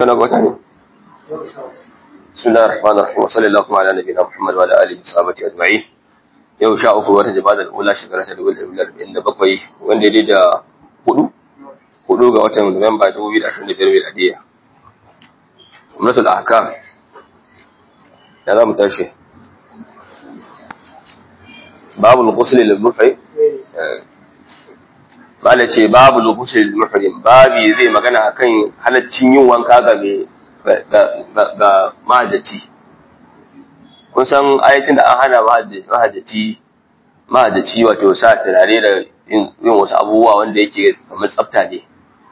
kana gwata ne bismillahir rahmanir rahim wa sallallahu ala nabiyina muhammad wa ala alihi wa sahbihi ajma'in yau sha uku wata jama'a ula shekara ta dubu da bakwai wanda ya da hudu hudu ga watan nuwamba dubu biyu da ashirin da biyar miladiyya umratul ahkam da za mu tashi babul ghusl lil muhrim Bala ce babu lokacin muhrim babi zai magana akan halaccin yin wanka ga ga mahajjaci kun san ayatin da an hana mahajjaci mahajjaci wato sa turare da yin wasu abubuwa wanda yake kamar tsafta ne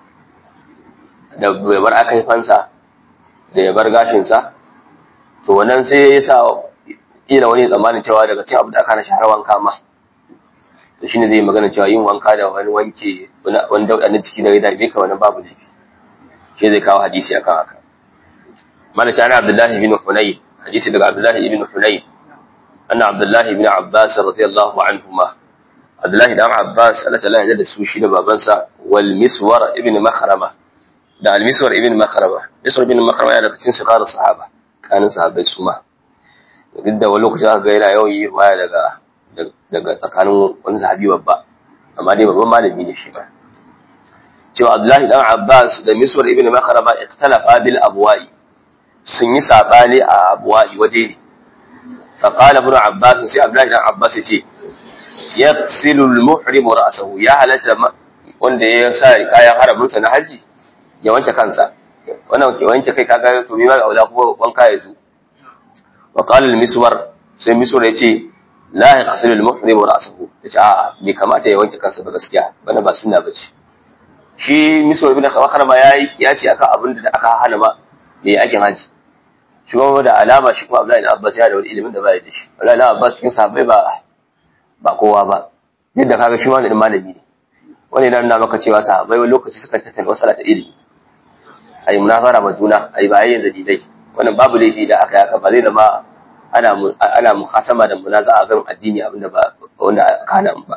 da bai bar aka yi fansa da ya bar gashinsa to wannan sai ya sa ila wani tsammanin cewa daga cin abu da aka na shahar wanka ma to shine zai magana cewa yin wanka da wani wanke wani dauda na ciki da ya dame ka wani babu laifi shi zai kawo hadisi akan haka mana ta Abdullahi bin Hunayn hadisi daga Abdullahi ibn Hunayn anna Abdullahi ibn Abbas radiyallahu anhuma Abdullahi dan Abbas Allah ta'ala ya da su shi da babansa wal Miswar ibn Makhrama da al Miswar ibn Makhrama Miswar ibn Makhrama yana daga cikin sigar sahaba kanin sahabbai su ma duk da wani lokaci aka ga yana yawan yi waya daga daga tsakanin wani sahabi babba amma dai babban malami ne shi ba cewa Abdullahi dan Abbas da Miswar ibn Makhrama ikhtalafa bil abwa'i sun yi sabani a abwa'i waje ne fa qala ibn Abbas sai Abdullahi dan Abbas yace yaghsilu al muhrim ra'sahu ya halatta wanda ya sa kayan haramunsa na haji ya wanke kansa wannan wanke kai kaga to me ma aula kuma wanka ya zo wa qala al miswar sai miswar yace la yaghsilu al-muhrim ra'sahu yace a bai kamata ya wanke kansa ba gaskiya bana ba sunna bace shi miswar ibn khawakhar ma yayi kiyaci akan abin da aka hana ma mai aikin haji shi kuma da alama shi kuma Abdullahi ibn Abbas ya da wani ilimin da ba ya da shi Abdullahi ibn Abbas cikin sahabbai ba ba kowa ba yadda kaga shi wani malami ne wani yana nuna maka cewa sahabbai wani lokaci suka tattauna wasu ta ilimi ayi munafara ma juna ayi bayayyan dalilai wannan babu laifi da aka yaka ba zai zama ana ana muhasama da munaza'a ga addini abinda ba wanda kana ba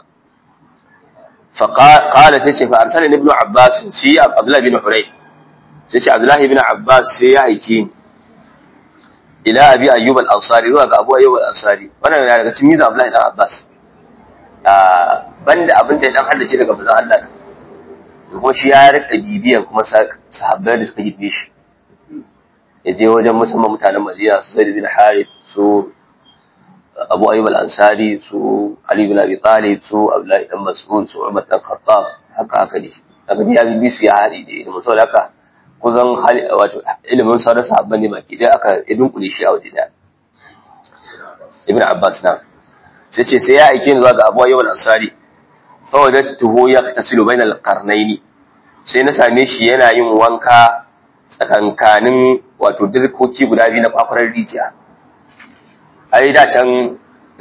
fa qala sai ce fa arsala ibn abbas shi abdullah bin huray sai ce abdullah bin abbas sai ya aike ni ila abi ayyub al-ansari zuwa ga abu ayyub al-ansari wannan yana daga cikin miza abdullah bin abbas banda abin da dan haddace daga manzon Allah da kuma shi ya rika bibiyan kuma sahabbai da suka yi shi ya je wajen musamman mutanen Madina su Zaid bin Harith su Abu Ayyub al-Ansari su Ali bin Abi Talib su Abdullah ibn Mas'ud su Umar bin Khattab haka haka ne daga ya bi su ya hadi da ilimin saboda haka kusan wato ilimin sauran sahabban ne baki dai aka idin kuli shi a waje da Ibn Abbas na sai ce sai ya aike ni zuwa ga Abu Ayyub al-Ansari fa wajadtuhu yaghtasilu bainal qarnayn sai na same shi yana yin wanka tsakankanin wato dirkoki guda biyu na kwakwarar rijiya ai da can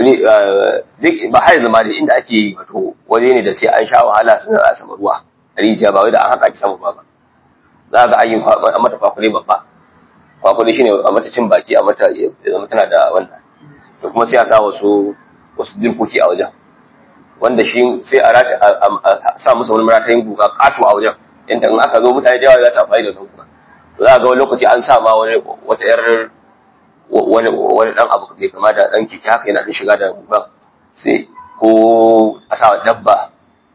ba har zama da inda ake wato waje ne da sai an sha wahala sun a sama ruwa a rijiya ba wai da an haka ki sama ba za ga an yi a mata kwakwale babba kwakwale shine a mata cin baki a mata zama tana da wannan da kuma sai a sa wasu wasu dirkoki a wajen wanda shi sai a sa musu wani maratayin guga kato a wajen yadda in aka zo mutane da yawa za su amfani da wannan guga za ga wani lokaci an sa ma wani wata yar wani wani dan abu bai kama da dan keke haka yana da shiga da guga sai ko a sa dabba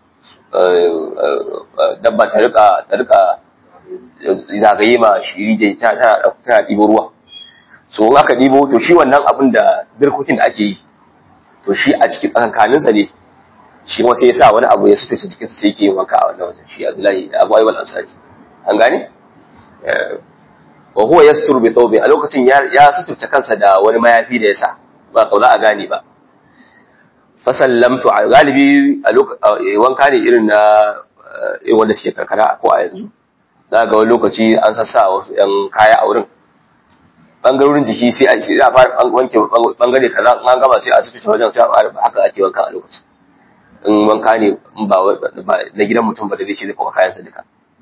dabba ta rika ta rika zagaye ma shiri je ta ta tana ɗibo ruwa so in aka ɗibo to shi wannan abin da dirkokin da ake yi to shi a cikin tsakankaninsa ne shi kuma sai ya sa wani abu ya sutura jikinsa sai yake yin wanka a wannan wajen shi Abdullahi Abu Ayyub al-Ansari an gane wa huwa yasturu bi thawbi a lokacin ya suturta kansa da wani mayafi da yasa ba kaula a gane ba fa sallamtu galibi a wanka ne irin na irin wanda suke karkara ko a yanzu za ga wani lokaci an sassa wasu yan kaya a wurin bangarorin jiki sai a sai a fara wanke bangare kaza an gama sai a suturta wajen sai a fara haka ake wanka a lokacin in wanka ne in ba na gidan mutum ba da zai ce zai kuma kayansa duka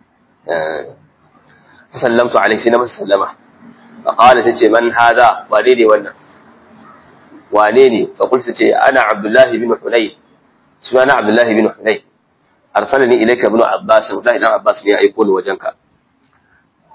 فسلمت عليه سينما سلمة فقال تجي من هذا وليني وانا وانيني فقلت تجي أنا عبد الله بن حنين سوانا عبد الله بن حنين أرسلني إليك ابن عباس عبد الله بن عباس لي يكون وجنك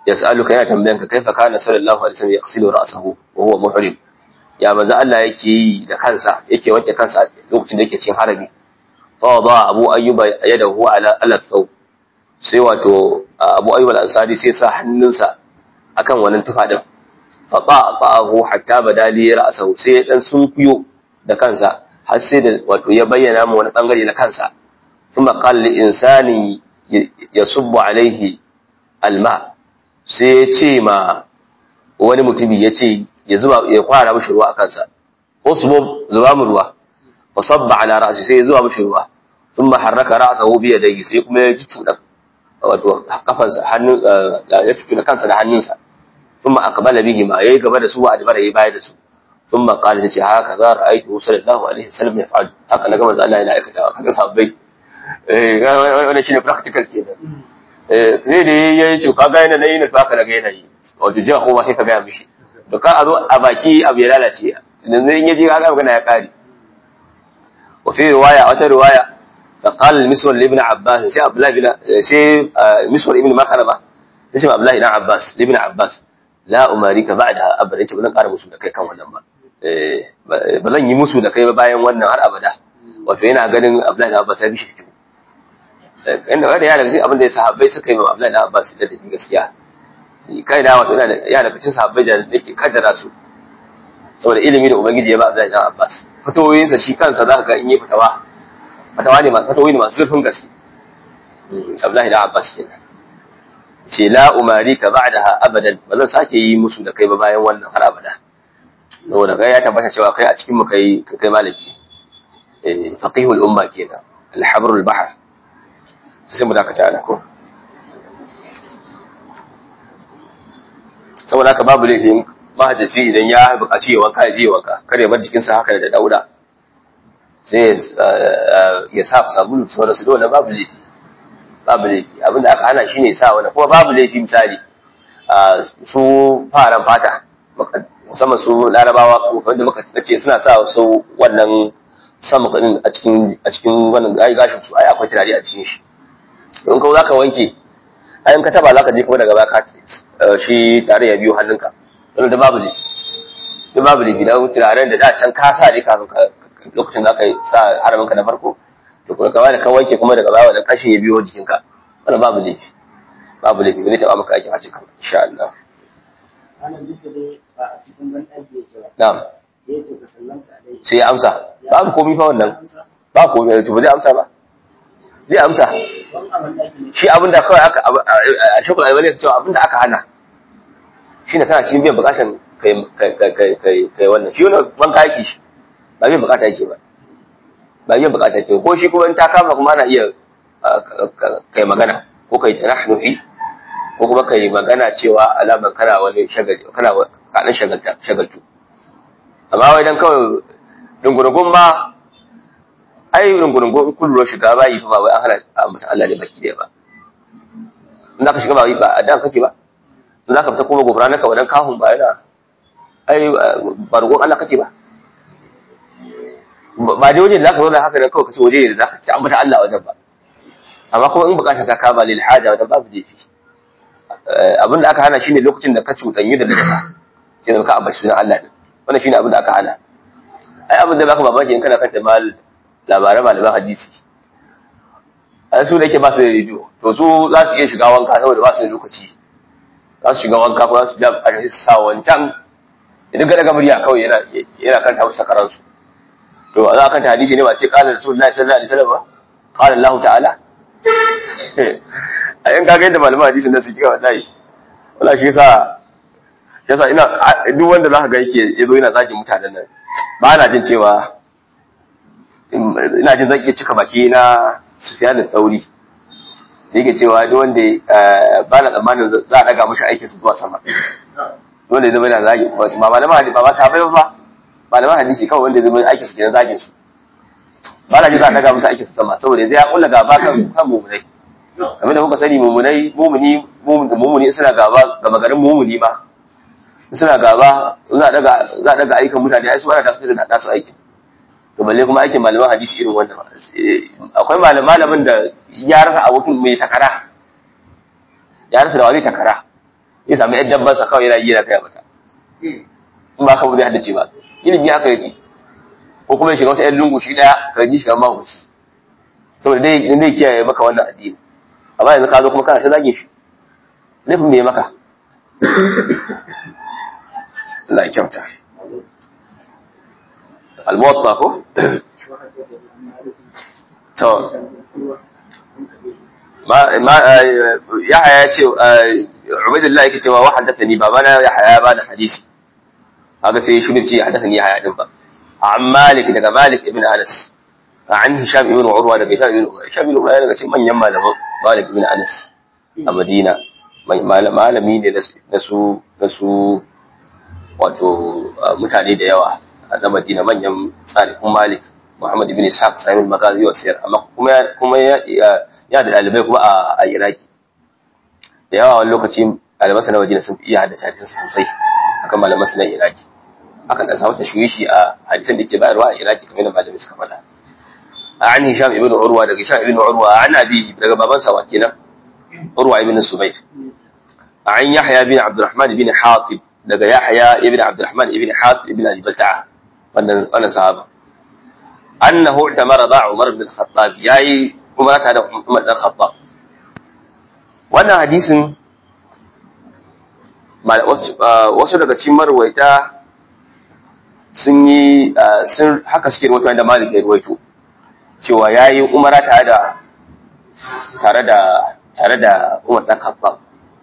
yas'aluka ya tambayan ka kaifa kana sallallahu alaihi wasallam yaghsilu ra'sahu wa huwa muhrim ya manzo Allah yake yi da kansa yake wanke kansa lokacin da yake cikin harami fa wada abu ayyuba yadahu ala ala thaw sai wato abu ayyub al-ansari sai sa hannunsa akan wannan tufa din fa ta'ahu hatta badali ra'sahu sai dan sunkuyo da kansa har sai da wato ya bayyana mu wani bangare na kansa kuma qala li insani yasubbu alaihi alma sai ya ce ma wani mutumi ya ce ya zuba ya kwara mishi ruwa a kansa usbub zuba mu ruwa fa sabba ala ra'si sai ya zuba mishi ruwa thumma harraka ra'sahu bi yadayhi sai kuma ya cucuda wato kafansa hannun ya cucuda kansa da hannunsa thumma aqbala bihi ma yayi gaba da su wa adbara yayi baya da su thumma qala tace haka za ra'aytu sallallahu alaihi wasallam yaf'al haka na gama Allah yana aikata haka sabbai eh wannan shine practical kenan eh sai da yayi to kaga yana nayi na to haka daga yana yi wato jiya ko ba sai ka ga mishi to ka a zo a baki abu ya lalace yanzu in yaji kaga magana ya kare wa fi riwaya wata riwaya فقال المسور لابن عباس سي عبد الله بن سي مسور ابن مخربه سي عبد الله بن عباس لابن عباس لا اماريك بعدها ابدا yace bazan ƙara musu da kai kan wannan ba eh ba zan yi musu da kai ba bayan wannan har abada wato yana ganin Abdullahi bin Abbas ya bi shi fito inda wanda ya daga cikin abin da sahabbai suka yi ma Abdullahi bin Abbas da dabi gaskiya kai da wato yana ya daga cikin sahabbai da yake kaddara su saboda ilimi da ubangiji ya ba Abdullahi bin Abbas fitowoyinsa shi kansa zaka ga in yi fitawa fatawa ne masu fatawoyi ne masu zurfin gaske Abdullahi da Abbas kenan ce la umari ka ba'daha abadan ba zan sake yi musu da kai ba bayan wannan har abada saboda kai ya tabbata cewa kai a cikin mu kai kai malami eh faqihul umma kenan al-habrul bahr sai mu dakata ana ko saboda haka babu laifin mahajjaci idan ya buƙaci ya wanka ya je wanka kar ya bar jikinsa haka da dauda sai ya sa sabulu sauran su dole babu laifi babu laifi abinda aka hana shi ne sa wani kuma babu laifi misali su faran fata musamman su larabawa wanda muka ce suna sa su wannan samu kadin a cikin a cikin wannan ai gashin su ai akwai tunani a cikin shi in ka zaka wanke ai in ka taba zaka je kuma daga baka shi tare ya biyo hannunka wannan da babu laifi da babu laifi da turaren da da can ka sa ne kafin ka lokacin da aka sa haraminka na farko to kuma kawai da ka wanke kuma daga baya da kashin ya biyo jikinka wannan babu laifi babu laifi zai taba maka aikin hajji kan insha Allah na'am sai ya amsa babu komai fa wannan ba komai to ba zai amsa ba zai amsa shi abinda kawai aka a shakul albani cewa abinda aka hana shine kana cikin biyan bukatan kai kai kai kai wannan shi wannan banka yake shi ba zai bukata yake ba ba zai bukata yake ko shi kuma in ta kama kuma ana iya kai magana ko kai tanahnuhi ko kuma kai magana cewa alamar kana wani shagali kana kadan shagalta shagaltu amma wai dan kawai dungurungun ma ai dungurungun kullu shiga bayi fa ba wai an hana mutan Allah ne baki da ba in zaka shiga bayi ba a dan kake ba in zaka fita kuma gobra naka wadan kahun ba yana ai bargon Allah kake ba ba dai waje da zaka zauna haka da kawai kace waje ne da zaka ci ambata Allah wajen ba amma kuma in bukata ka kama lil haja wajen babu jefi abin da aka hana shine lokacin da ka cuɗanyu da najasa shine ka ambaci sunan Allah din wannan shine abin da aka hana ai abin da baka mamaki in kana kanta mal labaran malaman hadisi ai su da yake ba su da rediyo to su za su iya shiga wanka saboda ba su da lokaci za su shiga wanka ko za su biya a su sa wancan idan ga daga murya kawai yana yana kanta musu sakaransu to za ka ta hadisi ne ba ce qala rasulullahi sallallahu alaihi wasallam ba qala Allah ta'ala a yan kaga yadda malaman hadisi na suke wallahi wallahi shi yasa yasa ina duk wanda zaka ga yake yazo yana zagin mutanen nan ba na jin cewa ina jin zan iya cika baki na Sufyan al-Thauri yake cewa duk wanda ba na tsammanin za a daga mashi aikin su zuwa sama wanda ya zama yana zagin ba malaman hadisi ba ba sahabbai ba malaman hadisi kawai wanda ya zama aikin su kenan zagin su ba na ji za a daga musu aikin su sama saboda zai ya kulla gaba kan kan mumunai kamar da kuka sani mumunai mumuni mumuni suna gaba gaba garin mumuni ma suna gaba za a daga za a daga aikin mutane ai su ana da da nasu aikin to balle kuma aikin malaman hadisi irin wannan akwai malamin da ya rasa abokin mai takara ya rasa da wani takara ya sami yan dabban sa kawai yana yi yana kai mata in ba ka ba zai haddace ba ilimi haka yake ko kuma ya shiga wata yan lungu shi daya ka ji shi kamar mahuci saboda dai dai kiyaye maka wannan addini amma yanzu ka zo kuma kana ta zage shi laifin me maka Allah ya kyauta al-muwatta ko to ma ma yahya ya ce ubaydullah yake cewa wa haddathani babana yahya ba da hadisi haka sai shi ce haddathani yahya din ba an malik daga malik ibn anas an hisham ibn urwa daga hisham ibn urwa hisham ibn urwa daga cikin manyan malaman malik ibn anas a madina malami ne na su na su wato mutane da yawa na madina manyan tsarikun malik muhammad ibn ishaq sahibul magazi wa siyar amma kuma kuma ya da dalibai kuma a iraki da yawa wani lokaci ɗalibansa na madina sun iya haddace hadisansa sosai akan malamansa na iraki akan dan samu tashwishi a hadisan da ke bayarwa a iraki kamar da malamai suka faɗa an hisham ibn urwa daga hisham ibn urwa an abihi daga babansa wa kenan urwa ibn subayr an yahya bin abdurrahman ibn hatib daga yahya ibn abdurrahman ibn hatib ibn abi balta'a wannan wannan sahaba annahu i'tamara ba umar ibn al-khattab yayi umara ta da umar ibn al-khattab wannan hadisin wasu daga cikin marwaita sun yi sun haka suke rawaito da malik ya rawaito cewa yayi umara tare da tare da tare da umar dan khattab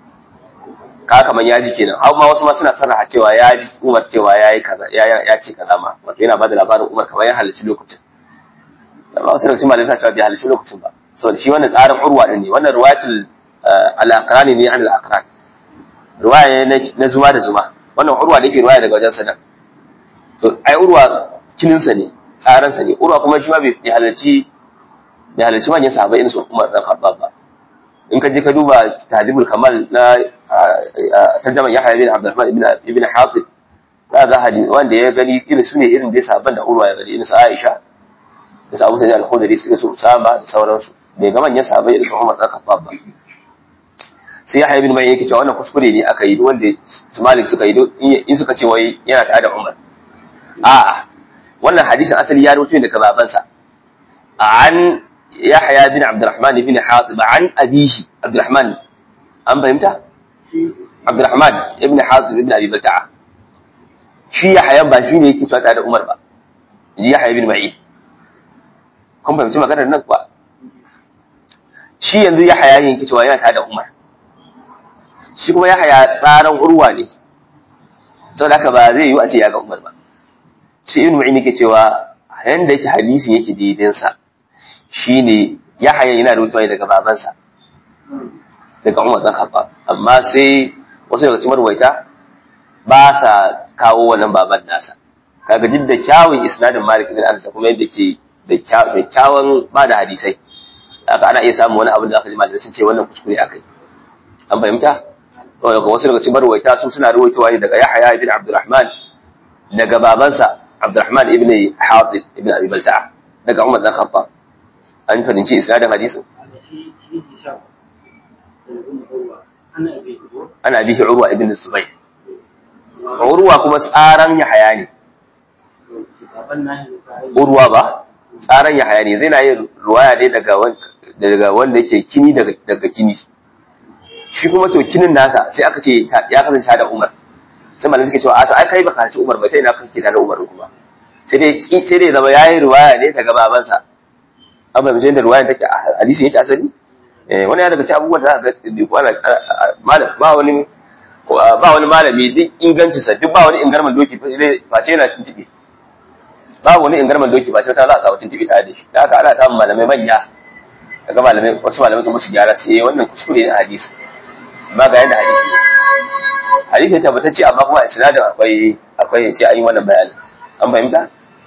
ka kaman ya ji kenan amma wasu ma suna sarraha cewa ya ji Umar cewa ya yi kaza ya ya ce kaza ma wato yana bada labarin Umar kamar ya halarci lokacin amma wasu daga cikin malamai suna cewa bai halarci lokacin ba saboda shi wannan tsarin urwa din ne wannan riwayatul al-aqrani ne an al-aqran riwaya ne na zuma da zuma wannan urwa ne ke riwaya daga wajen sanan to ai urwa kinin sa ne tsaran sa ne urwa kuma shi ma bai halarci bai halarci manyan sahabbai irin su Umar dan Khattab ba in ka je ka duba tahdibul kamal na tarjaman Yahya bin Abdurrahman ibn ibn Hatib za ga hadisi wanda ya gani irin su ne irin da sahabban da Urwa ya gani irin su Aisha da su Abu Sa'id al-Khudri irin su Usama da sauransu bai ga manyan sahabbai irin su Umar dan Khattab ba sai Yahya bin Ma'in yake cewa wannan kuskure ne aka yi wanda su Malik suka yi in suka ce wai yana tare da Umar a'a wannan hadisin asali ya rubuta daga babansa an يحيى بن عبد الرحمن بن حاطب عن أبيه عبد الرحمن أم فهمت؟ عبد الرحمن ابن حاطب ابن أبي بلتعة شي يحيى با شي ne yake cewa tare da Umar ba ji Yahya ibn Ma'in kun fahimci maganar nan kuwa shi yanzu Yahya yake cewa yana tare da Umar shi kuma Yahya tsaran urwa ne saboda haka ba zai yi a ce ya ga Umar ba shi ibn Ma'in yake cewa yanda yake hadisin yake daidai sa shine Yahaya yana rubutuwa daga babansa daga Umar dan Khattab amma sai wasu daga cikin marwaita ba sa kawo wannan baban nasa kaga duk da kyawun isnadin Malik ibn Anas kuma yadda ke da kyawun ba da hadisai haka ana iya samun wani abin da aka ji malamai sun ce wannan kuskure akai an fahimta to daga wasu daga cikin marwaita su suna ruwaitowa ne daga Yahaya ibn Abdurrahman daga babansa Abdurrahman ibn Hatib ibn Abi Balta'a daga Umar dan Khattab an fahimci isnadin hadisin ana bihi urwa ibn zubayr urwa kuma tsaran yahaya ne urwa ba tsaran yahaya ne zai na yin ruwaya ne daga daga wanda yake kini daga daga kini shi kuma to kinin nasa sai aka ce ya kasance da umar sai malamai suke cewa a to ai kai baka ci umar ba sai na kake da umar kuma sai dai sai dai zama yayi ruwaya ne daga babansa an bai da ruwayan take a hadisi yake asali eh wani ya daga cikin abubuwan da aka ga kwana ba wani ba wani malami duk ingancin sa duk ba wani ingarman doki face yana tuntube ba wani ingarman doki face ta za a samu tuntube tare da shi da haka ana samun malamai manya daga malamai wasu malamai sun musu gyara sai wannan kuskure ne a hadisi amma ga yadda hadisi ne hadisi ne tabbatacce amma kuma a sinadin akwai akwai sai an yi wannan bayani an fahimta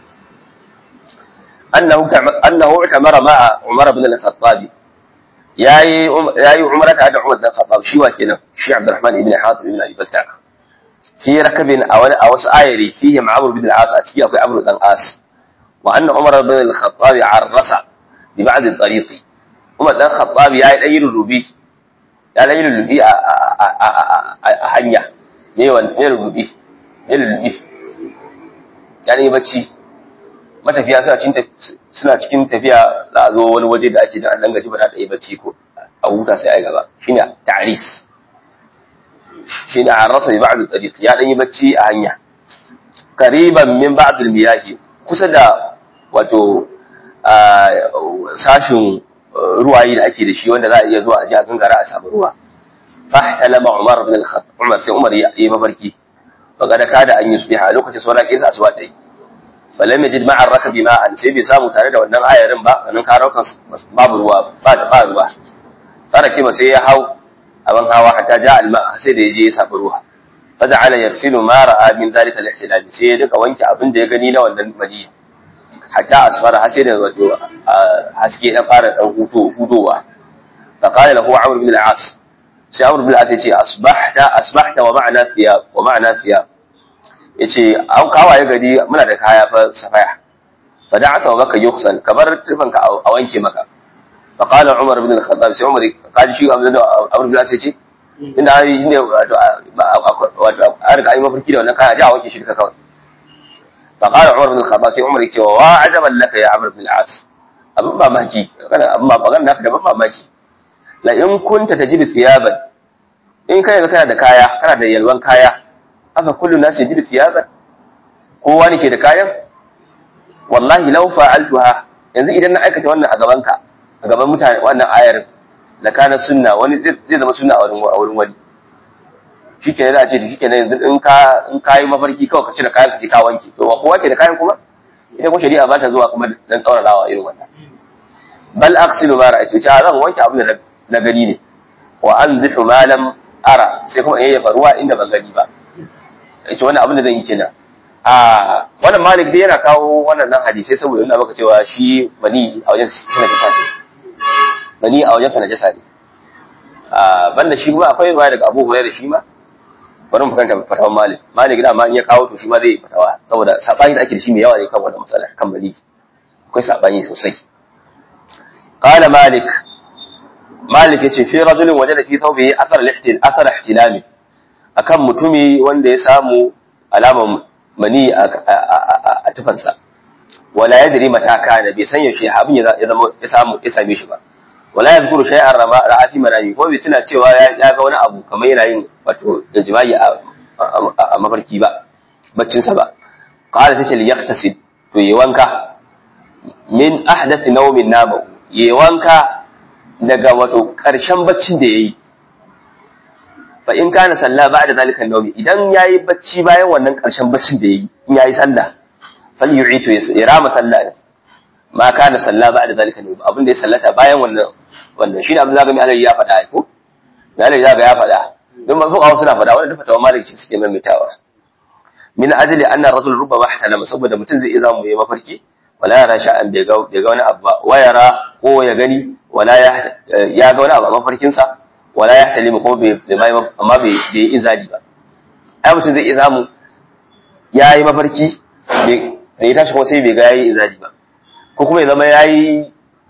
أنه أنه اعتمر مع عمر بن الخطاب ياي ياي عمرة هذا عمر بن الخطاب شي وكنا شي عبد الرحمن بن حاتم بن أبي بلتع في ركب أو أو آيري فيه مع عمرو بن العاص أتكي أو عمرو بن العاص وأن عمر بن الخطاب عرس ببعض الطريق عمر بن الخطاب ياي أي الربي ya dan yi lullubi a a hanya ne wannan ne lullubi ne lullubi ya dan yi bacci matafiya suna cikin suna cikin tafiya za a zo wani waje da ake da an dan gaji ba da yi bacci ko a huta sai ai gaba shine ta'ris shine arasa bi ba'd al-tariq ya dan yi bacci a hanya qariban min ba'd al-miyahi kusa da wato sashin ruwayi da ake da shi wanda za a iya zuwa a ji a gangara a samu ruwa fahtalama Umar ibn al-Khattab Umar sai Umar ya yi mafarki faqad kada an yusbiha a lokacin sauran kisa asuba ta yi falam yajid ma'a rakabi ma'an sai bai samu tare da wannan ayarin ba kanin karaukan babu ruwa ba ta ba ruwa fara kima sai ya hau abin hawa hatta ja alma sai da yaje ya samu ruwa faja'ala yarsilu ma ra'a min dhalika al-ihtilal sai ya duka wanke abin da ya gani na wannan madiya hatta asfara har sai da wato haske dan fara dan huto hudowa fa qala lahu amr bin al-as sai amr bin al-as yace asbahta asbahta wa ma'ana thiyab wa ma'ana thiyab yace an kawaye gari muna da kaya fa safaya fa da'aka wa baka yukhsal kabar tufanka a wanke maka fa qala umar bin al-khattab sai umar kaji shi amr bin al-as yace inda ai shine wato wato an riga ai mafarki da wannan kaya ja wanke shi duka kawai فقال عمر بن الخطاب سي عمر يقول وعجبا لك يا عمرو بن العاص abin mamaki kana abin mamaki naka da ban mamaki la in kunta tajidu thiyaban in kai ga kana da kaya kana da yalwan kaya aka kullu nas yajidu thiyaban kowa ne ke da kayan wallahi law fa'altuha yanzu idan na aikata wannan a gaban ka a gaban mutane wannan ayar la kana sunna wani zai zama sunna a wurin a wurin wani shikenan za a ce da shikenan yanzu in ka in ka yi mafarki kawai ka cire kayan ka je ka wanke to ba kowa ke da kayan kuma ita kuma shari'a ba ta zuwa kuma dan tsaurarawa irin wannan bal aghsilu ma ra'aytu cha zan wanke abin da na gani ne wa anzihu ma lam ara sai kuma in yayyafa ruwa inda ban gani ba yace wannan abin da zan yi kenan a wannan malik dai yana kawo wannan nan hadisai saboda yana maka cewa shi bani a wajen sana jasa ne bani a wajen sana jasa ne a banda shi kuma akwai ruwa daga Abu Hurairah shi ma bari mu kanta fatawan malik malik da ma in ya kawo to shi ma zai fatawa saboda sabani da ake da shi mai yawa ne kan wannan matsala kan bali akwai sabani sosai qala malik malik yace fi rajulin wajada fi thawbihi athar al-ihtil athar ihtilami akan mutumi wanda ya samu alaman mani a tufansa wala yadri mata kana bai san yaushe abin ya zama ya samu ya same shi ba wala yadhkuru shay'an rama ra'ati manami ko bai tuna cewa ya ga wani abu kamar yana yin wato ijma'i a mafarki ba baccin sa ba qala tace li yaqtasid to yi wanka min ahdath nawmin nama yi wanka daga wato karshen baccin da yayi fa in kana sallah ba'da zalika nawmi idan yayi bacci bayan wannan karshen baccin da yayi in yayi sallah fal yu'itu ya rama sallah ma kana salla ba'da zalika ne abin da ya sallata bayan wannan wannan shi ne abin zagami alai ya faɗa ko da alai zaga ya faɗa don ba fuka suna faɗa wannan fatawa maliki suke maimaitawa min ajli anna rajul rubbama ihtalama saboda mutum zai iya zamu yi mafarki wala yara sha'an bai ga bai ga wani abu ba wa yara ko ya gani wala ya ya ga wani abu a mafarkin sa wala ya ihtalima ko bai bai amma bai bai izali ba ai mutum zai iya zamu ya yi mafarki bai ya tashi kuma sai bai ga yayi izali ba ko kuma ya zama ya yi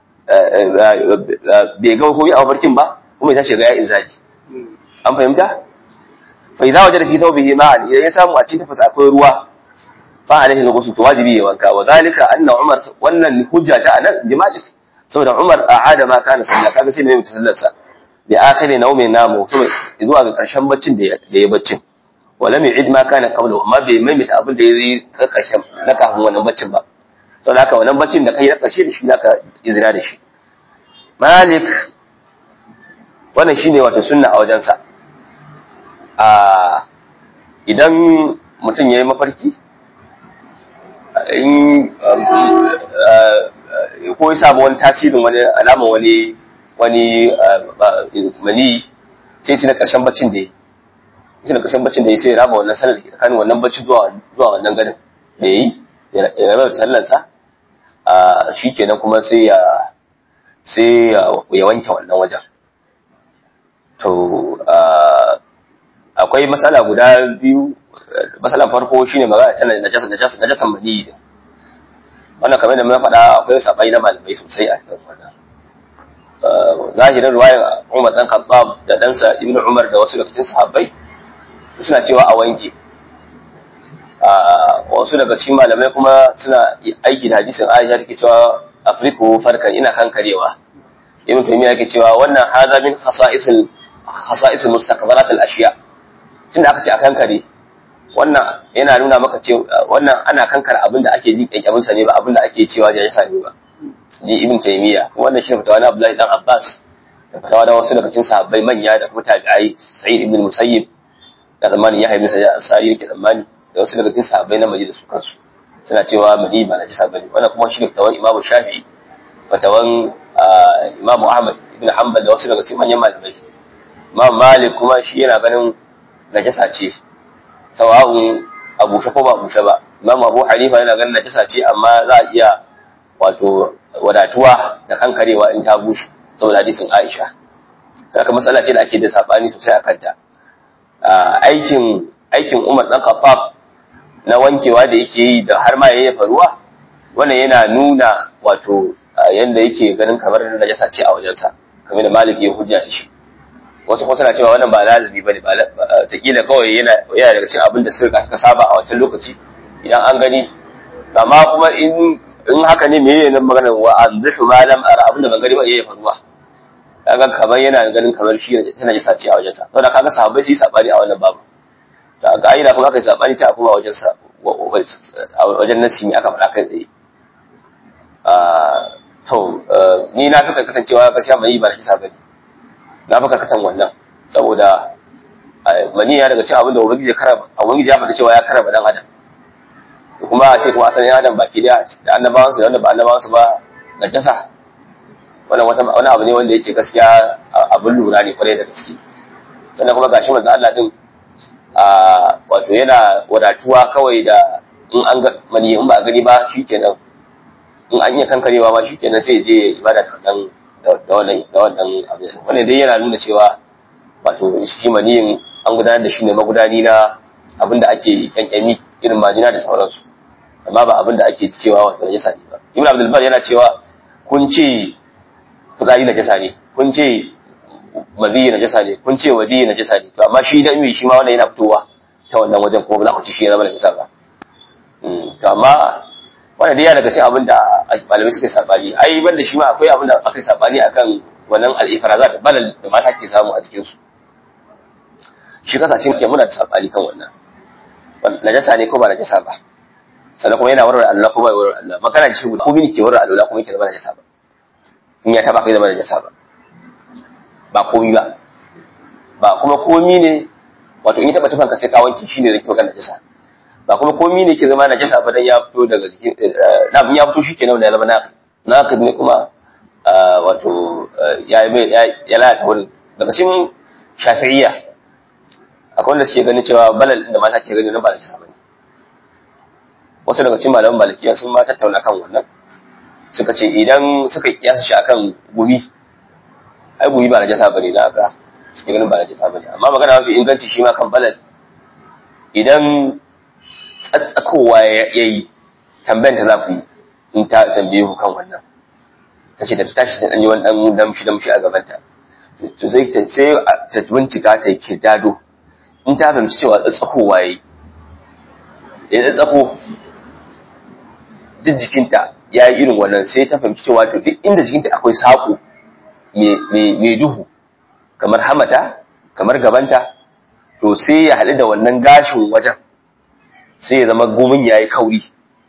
bai ga ko yi a mafarkin ba kuma ya tashi ga ya izaji an fahimta fa idza wajada fi thawbihi ma'an idan ya samu a cikin tafasa akwai ruwa fa alaihi al-ghusl to wajibi ya wanka wa zalika anna umar wannan hujja ta anan jima'i saboda umar a'ada ma kana sallah kaga sai mai mutu sallar sa bi akhiri nawmin namu kuma zuwa ga karshen baccin da ya baccin wala mai id ma kana qabla amma bai maimaita abin da ya yi karshen na kafin wannan baccin ba sau da haka wannan baccin da kai na ƙarshe da shi za ka izina da shi malik wannan shi ne wata sunna a wajensa a idan mutum ya yi mafarki in ko ya samu wani tasirin wani alama wani wani mani sai ci na ƙarshen baccin da ya yi na ƙarshen baccin da ya sai ya raba wannan sanar da tsakanin wannan baccin zuwa wannan ganin da ya yi ya raba sallarsa shi kenan kuma sai ya sai ya wanke wannan wajen to akwai matsala guda biyu matsalan farko shine magana ta najasa najasa najasan mani wannan kamar da mun faɗa akwai sabai na malamai sosai a cikin wannan zahirin ruwayar Umar dan Khattab da ɗansa Ibn Umar da wasu daga cikin sahabbai suna cewa a wanke wasu daga cikin malamai kuma suna aiki da hadisin Aisha take cewa afriku farkan ina kankarewa Ibn Taymiyyah yake cewa wannan hadha min khasa'isil khasa'isil mustaqbalat al-ashiya tunda aka ce a kankare wannan yana nuna maka cewa wannan ana kankara abin da ake ji kyakkyamin sa ne ba abin da ake cewa da yasa ne ba ni Ibn Taymiyyah wannan shi fatawa na Abdullahi dan Abbas da fatawa da wasu daga cikin sahabbai manya da kuma tabi'ai Sa'id ibn Musayyib da zamani ya haifi sai Ansari yake zamani da wasu daga cikin sahabbai na Madina su kansu suna cewa mani ba na jisa bane wannan kuma shi ne fatawan Imam Shafi'i fatawan Imam Ahmad ibn Hanbal da wasu daga cikin manyan malamai Imam Malik kuma shi yana ganin najasa ce sawa'un a bushe ko ba bushe ba Imam Abu Hanifa yana ganin najasa ce amma za a iya wato wadatuwa da kankarewa in ta bushe saboda hadisin Aisha kaka matsala ce da ake da sabani sosai a kanta aikin aikin Umar dan Khattab na wankewa da yake yi da har ma yayyafa ruwa wannan yana nuna wato yanda yake ganin kamar najasa ce a wajensa kamar da Malik ya hujja da shi wasu kuma suna cewa wannan ba lazimi bane ba ta kila kawai yana yana daga cikin abin da suka saba a wancan lokaci idan an gani amma kuma in in haka ne me yana magana wa anzihu ma lam ara abin da ban gani ba yayyafa ruwa kaga kamar yana ganin kamar shi tana jisa ce a wajensa saboda kaga sahabbai su yi sabani a wannan babu da ka'ida kuma aka yi sabani ta kuma wajen sa wajen nasi ne aka faɗa kai tsaye to ni na fi karkatan cewa gaskiya mani ba na kisa bane na fi karkatan wannan saboda mani ya daga cikin abin da ubangiji ya karaba ubangiji ya faɗa cewa ya karaba dan adam kuma a ce kuma asalin adam baki daya da annabawansu da wanda ba annabawansu ba na jasa wannan wata wani abu ne wanda yake gaskiya abin lura ne kwarai da gaske sannan kuma gashi manzo Allah din wato yana wadatuwa kawai da in an ga mani in ba a gani ba shikenan in an iya kankarewa ma shikenan sai je ibada da wannan da wannan da wannan abu wannan dai yana nuna cewa wato shi maniyin an gudanar da shi ne magudani na abin da ake kyankyami irin majina da sauransu amma ba abin da ake cewa wato najasa ne ba ibn abdul bar yana cewa kun ce fitsari najasa ne kun ce maziyi najasa ne kun ce wadi najasa ne to amma shi da shi ma wannan yana fitowa ta wannan wajen kuma ba za ku ci shi ya zama najasa ba to amma wannan dai ya daga cikin abin da malamai suka yi sabani ai ban da shi ma akwai abin da aka yi sabani akan wannan al-ifrazat balal da mata ke samu a cikin su shi kasashen ke muna da sabani kan wannan najasa ne ko ba najasa ba sannan kuma yana warware Allah kuma ya warware Allah magana ce guda komai ne ke warware Allah kuma yake zama najasa ba in ya taba kai zama najasa ba ba komi ba ba kuma komi ne wato in ya taba tufan ka sai ka wanke shine zai magana najasa ba kuma komi ne ke zama najasa ba dan ya fito daga jikin na ya fito shi kenan ya zama na na ne kuma wato ya ya lalata wurin daga cikin shafi'iyya akwai wanda suke ganin cewa balal da mata ke gani na ba najasa bane wasu daga cikin malaman malikiya sun ma tattauna kan wannan suka ce idan suka kiyasa shi akan gumi ai gumi ba najasa bane da haka suke ganin ba najasa bane amma magana mafi inganci shi ma kan balal idan tsatsakowa ya yi tambayan ta za ku yi in ta tambaye ku kan wannan ta ce da ta tashi sai yi wani dan damshi damshi a gabanta to sai ta sai ta bincika ta yi dado in ta fahimci cewa tsatsakowa ya yi ya tsatsako duk jikinta ya yi irin wannan sai ta fahimci cewa to duk inda jikinta akwai saƙo mai duhu kamar hamata kamar gabanta to sai ya haɗu da wannan gashin wajen sai ya zama gomin ya yi kauri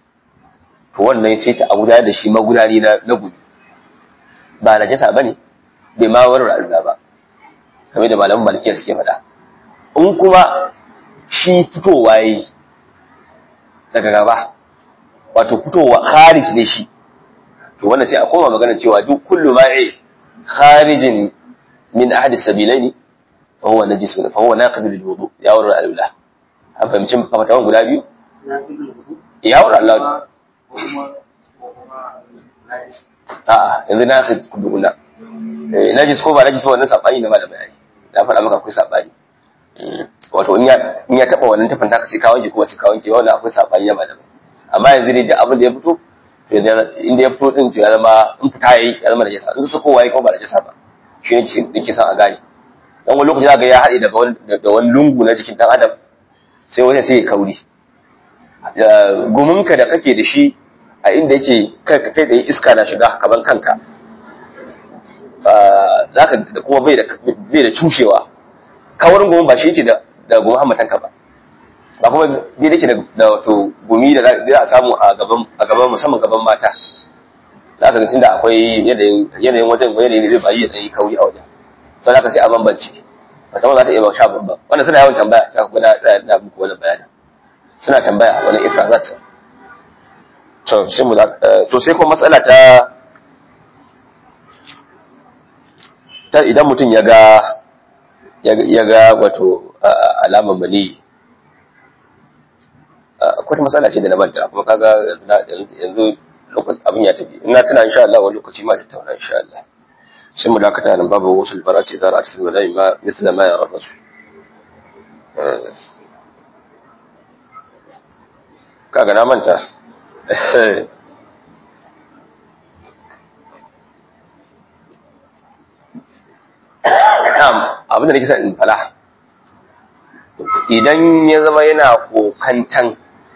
to wannan sai ta aguda da shi magudani na gumi ba na jasa ba ne bai ma wani ra'alula ba kamar da malamin malikiyar suke faɗa in kuma shi fitowa yi daga gaba wato fitowa kharij ne shi to wannan sai a koma magana cewa duk kullu ma'i kharijin min ahadi sabilaini fa huwa najis fa huwa naqid lil wudu ya wurin alula an fahimci fatawan guda biyu ya wurin Allah a'a yanzu naqid kuduna eh najis ko ba najis ba wannan sabani na malamai ai na faɗa maka akwai sabani wato in ya in ya taba wannan tafin taka sai ka wanke kuma sai ka wanke wannan akwai sabani na malamai amma yanzu dai duk abin da ya fito to to inda ya fito din to ya zama in fita yayi ya zama najasa in su kowa yayi kuma ba najasa ba shi ne yake son a gane dan wani lokaci zaka ya haɗe daga wani da wani lungu na jikin dan adam sai wani sai ya kauri guminka da kake da shi a inda yake kai kai da iska na shiga kaman kanka zaka da kuma bai da bai da cushewa kawarin gumin ba shi yake da da gumin hammatanka ba ba kuma dai yake da da wato gumi da za a samu a gaban a gaban musamman gaban mata zaka ga tunda akwai yanayin yanayin wajen yanayin zai bayi ya tsayi kauri a wajen sai zaka sai a bambance wata ma za ta iya ba sha bambam wannan suna yawan tambaya sai ku ga da muku wani bayanin suna tambaya wani ifrazat to sai mu to sai kuma matsala ta ta idan mutum ya ga ya ga wato alamar mani akwai matsala ce da na manta kuma kaga yanzu abin ya tafi ina tuna insha Allah wani lokaci ma da tauna insha Allah sai mu dakata nan babu wasu albarati da ra'at fil malai ma mithla ma yara rasul kaga na manta abin da nake sa in fala idan ya zama yana kokantan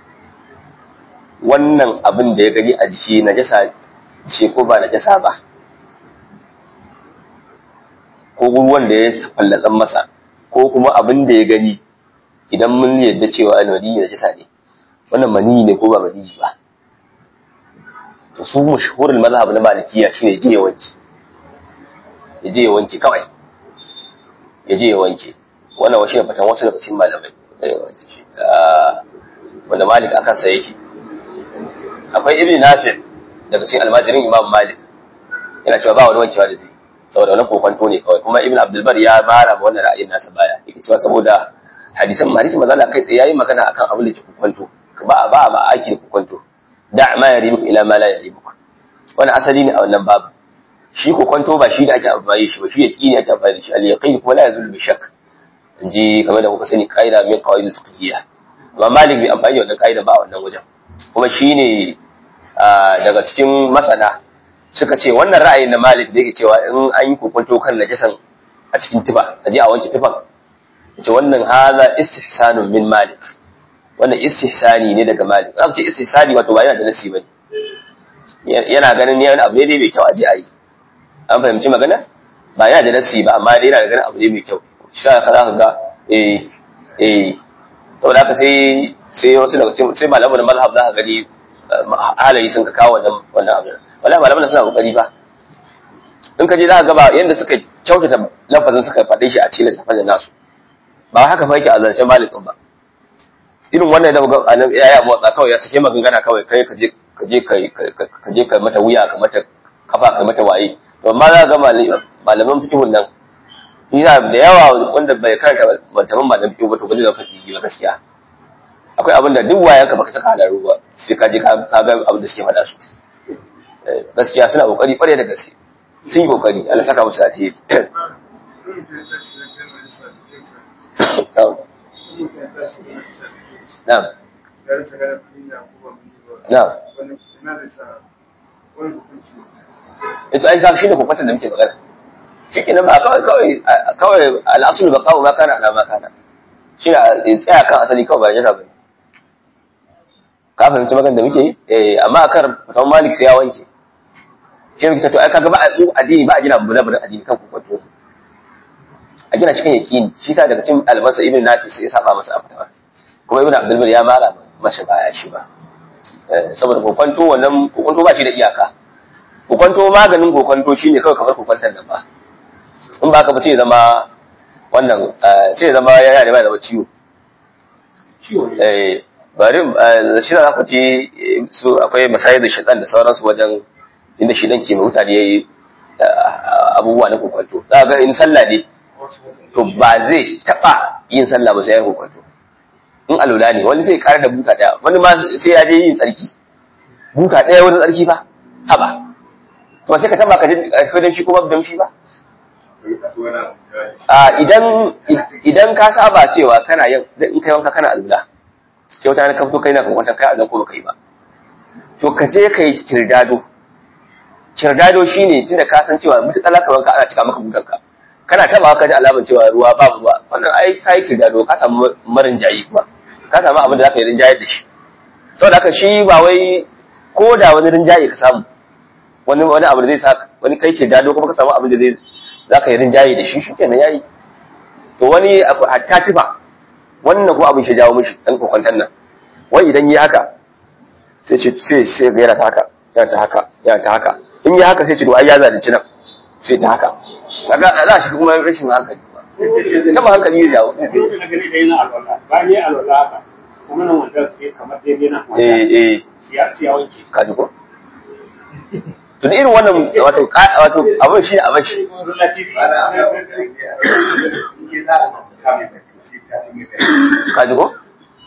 wannan abin da ya gani a jiki na jasa ce ko ba na jasa ba ko ruwan da ya fallatsan masa ko kuma abin da ya gani idan mun yadda cewa mani na jasa ne wannan mani ne ko ba mani ba to su mashhurul mazhab na malikiya shine je ya wanke ya je ya wanke kawai ya je ya wanke wannan wasu ne fatan wasu daga cikin malamai wanda malik akan sa yake akwai ibn nafi daga cikin almajirin imam malik yana cewa ba wani wankewa da zai saboda wani kokonto ne kawai kuma ibn abdulbar ya mara ma wannan ra'ayin nasa baya yake cewa saboda hadisan hadisin manzo Allah kai tsaye yayi magana akan abin da ke kokonto ba ba ba aiki da kokonto da ma yaribuk ila ma la yaribuk wannan asali ne a wannan babu shi kokonto ba shi da ake amfani shi ba shi yaqini ake amfani shi al-yaqin kuma la yazulu bi shakk inji kamar da kuka sani qaida min qawaid al-fiqhiyya amma malik bai amfani da wannan qaida ba a wannan wajen kuma shine daga cikin masana suka ce wannan ra'ayin na malik da yake cewa in an yi kokonto kan najasan a cikin tufa a je a wanke tufan ce wannan hada istihsanun min malik wannan istihsani ne daga malik aka ce istihsani wato ba yana da nasi bane yana ganin ne wani abu ne dai mai kyau a je a yi an fahimci magana ba yana da nasi ba amma dai yana da ganin abu ne mai kyau shi ka za ka ga eh eh saboda haka sai sai wasu daga cikin sai malaman mazhab za ka gani halayi sun ka kawo wannan wannan abu wallahi malaman suna kokari ba in ka je za ka ga ba yanda suka kyautata lafazin suka faɗe shi a cikin lissafin nasu ba haka fa yake a zancen malikin ba irin wannan da ga anan yaya motsa kawai ya sake magangana kawai kai ka je ka je ka je ka mata wuya ka mata kafa ka mata waye to amma za ga malaman fikihun nan ina da yawa wanda bai karanta malaman malaman fikihu ba to gaji da kake ba gaskiya akwai abin da duk wayanka baka saka halaru ba sai ka je ka ga abin da suke faɗa su gaskiya suna kokari kware da gaske sun yi kokari Allah saka musu alheri Na'am. Na'am. Ito ai ka shi ne kokwatar da muke magana. Ciki na ba kawai kawai kawai al'asul ba kawo ma kana na ma kana. Shi ne tsaya kan asali kawai ba jasa bane. Ka fahimci magana da muke yi? Eh amma akan fatan Malik sai ya wanke. Shi ne to ai kaga ba addini ba a gina bula bula addini kan kokwato. A gina cikin yaqini shi sa daga cikin albansa ibn Nafis ya saba masa a fatawa. Kuma ibn Abdul ya mara masa baya shi ba. saboda kokwanto wannan kokwanto ba shi da iyaka kokwanto maganin kokwanto shine kawai kamar kokwantar nan ba in ba ka ba sai zama wannan sai zama yana da mai zama ciwo eh bari shi za ku ce su akwai masayar da shaitan da sauransu wajen inda shi dan ke mutane yayi abubuwa na kokwanto za ga in sallah ne to ba zai taba yin sallah ba sai ya kokwanto in alula ne wani sai kara da buta daya wani ma sai ya je yin tsarki buta daya wani tsarki fa haba to sai ka taba ka ji damshi ko babu damshi ba a idan idan ka saba cewa kana yin in kai wanka kana alula sai wata ka fito kai na kan wata kai a ko baka yi ba to to ka je ka yi kirdado kirdado shine tunda ka san cewa mutukar kamar ka ana cika maka butanka kana taba ka ji alamun cewa ruwa babu ruwa wannan ai ka yi kirdado ka samu marin jayi kuma ka samu abin da zaka yi rinjaye da shi saboda haka shi ba wai ko da wani rinjaye ka samu wani wani abu da zai sa wani kai kirdado kuma ka samu abin da zai zaka yi rinjaye da shi shikenan yayi to wani hatta tifa wannan kuma abin shi jawo mishi dan kokwantan nan wai idan yi haka sai ce sai sai ga yana ta haka yana ta haka yana ta haka in yi haka sai ce to ai ya zalunci nan sai ta haka kaga za shi kuma rashin hankali kama hankali ya jawo na gani da yana alwala ba ni alwala haka kuma nan wanda sai kamar daidai na eh eh siya siya wanke ka ji ko to da irin wannan wato wato abin shi abin shi ka ji ko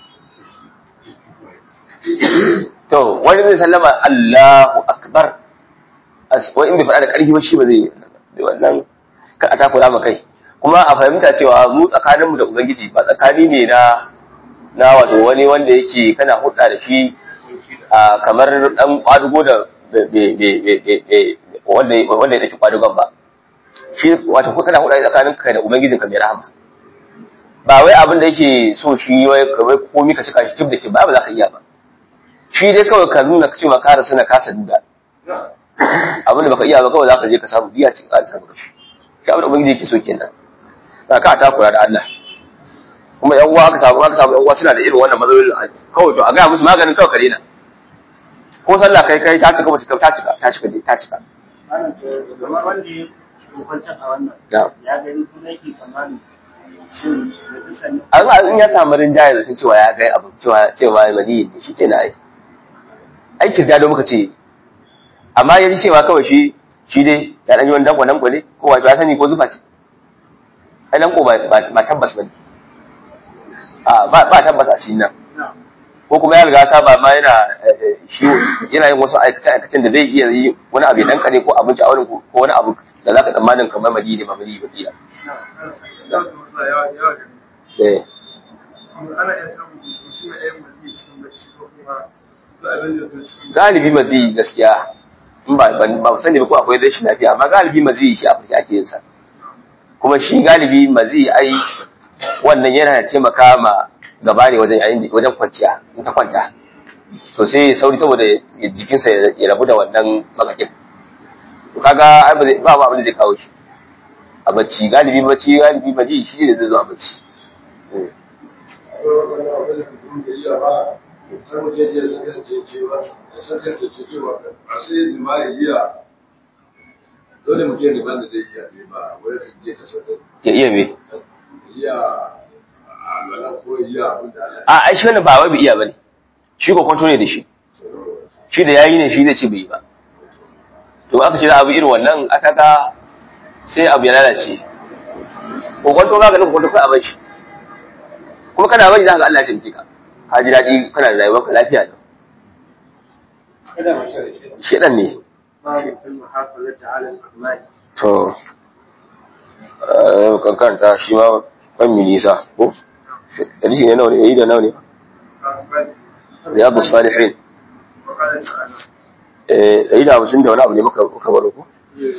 to wani zai sallama Allahu akbar wa in bai faɗa da ƙarfi ba shi ba zai yi wannan kar a takura ma kai kuma a fahimta cewa mu tsakaninmu da ubangiji ba tsakani ne na na wato wani wanda yake kana hudda da shi a kamar dan kwadugo da wanda wanda ya daki kwadugon ba shi wato ko kana hudda tsakanin kai da ubangijinka mai rahama ba wai abin da yake so shi wai kawai komai ka cika shi kib da kib ba ba za ka iya ba shi dai kawai ka nuna cewa ka rasu na kasa duda abin da baka iya ba kawai za ka je ka samu biya cikin ka samu kashi shi abin da ubangiji yake so kenan ba ka takura da Allah kuma yan uwa aka samu aka samu yan uwa suna da irin wannan matsalolin kawai to a ga musu maganin kawai kare na ko sallah kai kai ta cika ba cika ta cika ta cika ta cika kamar wanda ya kwantar a wannan na'am ya gani kuma yake tsammani shin da dukkan amma in ya samu rinjaye da cewa ya ga abu cewa cewa mani ne shi kenan ai aikin da muka ce amma ya ji cewa kawai shi shi dai ya dan yi wani danko danko ne ko wato ya sani ko zufa ce ai danko ba ba tabbas bane a ba ba tabbas a cikin nan ko kuma ya riga saba ma yana shi yana yin wasu aikace aikacen da zai iya yi wani abu ya danka ne ko abinci a wurin ko wani abu da zaka tsammanin kamar madi ne ba madi ba kila eh ana iya samun mutum ya yi mazi cikin bacci ko kuma da abin da zai cikin galibi mazi gaskiya in ba ban ba sani ba ko akwai rashin lafiya amma galibi mazi shi a farki ake yin sa kuma shi galibi mazi ai wannan yana taimaka ma gaba ne wajen yayin wajen kwanciya in ta kwanta to sai sauri saboda jikinsa ya rabu da wannan makakin to kaga ai ba zai- ba abin da zai kawo shi a bacci galibi bacci galibi mazi shi ne zai zo a bacci Eh. wani abin da mutum da iya ba har mutum ya sakance cewa ya sakance cewa a sai da ma ya iya dole mutum da banda zai iya ne ba wani kan je ka sakance ya iya me iya alwala ko iya abin da Allah a ai shi wannan ba wai bai iya bane shi ko kwanto ne da shi shi da yayi ne shi zai ce bai yi ba to aka ce za a bi irin wannan aka ga sai abu ya lalace ko kwanto ba ga ko kwanto kai a bar shi kuma kana bari za ka ga Allah ya taimake ka ka ji daɗi kana da rayuwar ka lafiya da kada mu shirye shi shedan ne babu fil muhafazati ala al-amali to eh kan karanta shi ma ban mi nisa ko hadisi ne nawa ne yayi da nawa ne riyadus salihin وقال تعالى eh yayi da 50 da wani abu ne muka muka baro ko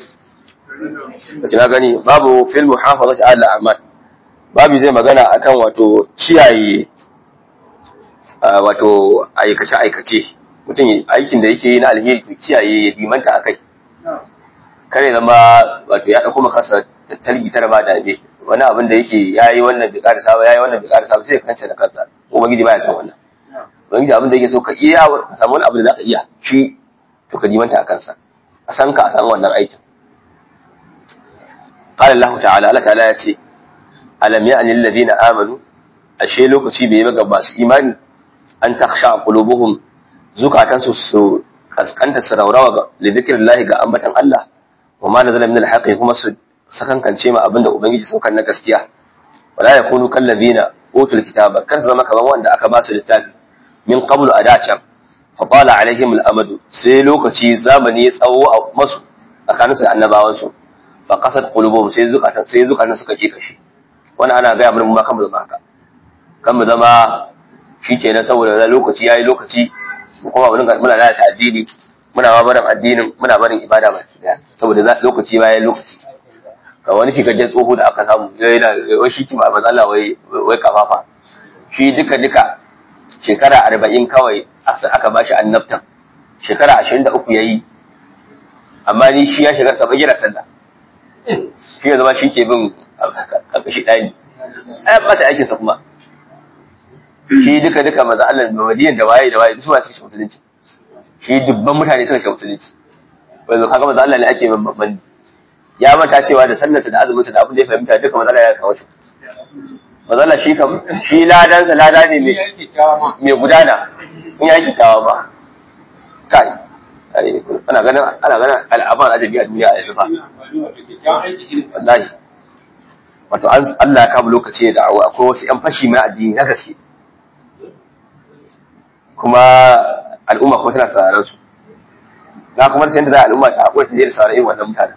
na gani babu fil muhafazati ala a'mal babu zai magana akan wato kiyaye ah, wato aikace aikace mutum ya- aikin da yake yi na alheri to kiyaye ya dimanta akai kare zama wato ya dauko maka kansa talgi tara ba da be wani abin da yake yayi wannan bai karasa ba yayi wannan bai karasa ba sai ya kance da kansa ubangiji baya san wannan ubangiji abin da yake so ka iya ka samu wani abu da zaka iya shi to ka dimanta a kansa a san ka a san wannan aikin قال الله تعالى Allah ta'ala ya ce alam ya'ni alladhina amanu ashe lokaci bai yi ga masu imani an takhsha qulubuhum zukatan su su kaskanta su raurawa ga li dhikrillahi ga ambatan Allah wa ma nazala min alhaqi kuma su sakankance ma abinda ubangiji saukan na gaskiya wala yakunu kal ladina utul kitaba kar su zama kamar wanda aka ba su littafi min qablu adacan fa qala alaihim al-amadu sai lokaci zamani ya tsawo a masu tsakaninsu da annabawansu fa qasat qulubuhum sai zukatan sai zukatan suka ke kashi wannan ana ga mun ma kan mu zama haka kan mu zama shikenan saboda da lokaci yayi lokaci mu kuma muna muna lalata addini muna ma barin addinin muna barin ibada baki daya saboda za- lokaci bayan lokaci ga wani fikajen tsoho da aka samu yana wai shi kima manzo Allah wai wai kafafa shi duka duka shekara arba'in kawai asa- aka bashi annabtan shekara ashirin da uku ya yi amma ni shi ya shiga sabon yana sallah shi ya zama shi ke bin ƙarƙashi ɗani ai ba ta aikinsa kuma shi duka duka maza Allah da madiyan da waye da waye su ma suka shi musulunci shi dubban mutane suka shi musulunci wanda kaga maza Allah ne ake bin babban ya manta cewa da sallarsa da azumin da abin da ya fahimta duka maza Allah ya kawo shi maza Allah shi kam shi ladansa lada ne mai mai gudana in ya yi kawa ba kai ai, ana ganin ana ganin al'aban ajabi a duniya a yanzu fa wallahi wato an Allah ya kama lokaci da awa akwai wasu yan fashi mai addini na gaske kuma al'umma kuma tana sauraron su na kuma sai da za a al'umma ta haƙura ta je da sauraron irin wannan mutanen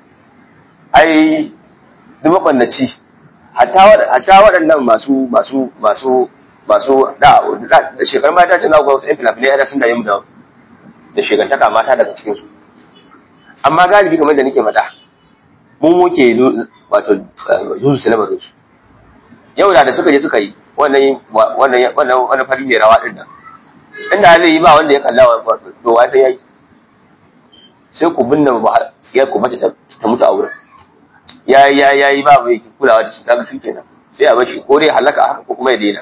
ai duk mabannaci hatta waɗ- hatta waɗannan masu masu masu masu da da shekar mata ce na ga wasu yan fina-finai yana sun da yin da da shekantaka mata daga cikin su amma galibi kamar da nake faɗa mun muke zu- wato zuzu su lamarin su yau da da suka je suka yi wannan wannan wannan wannan fari mai rawa din nan inda zai yi ba wanda ya kalla wa to wai sai yayi sai ku binne ba har sai ku mace ta ta mutu a wurin ya ya ya yi ba mai kulawa da shi kaga shi kenan sai a bar shi ko dai halaka haka ko kuma ya daina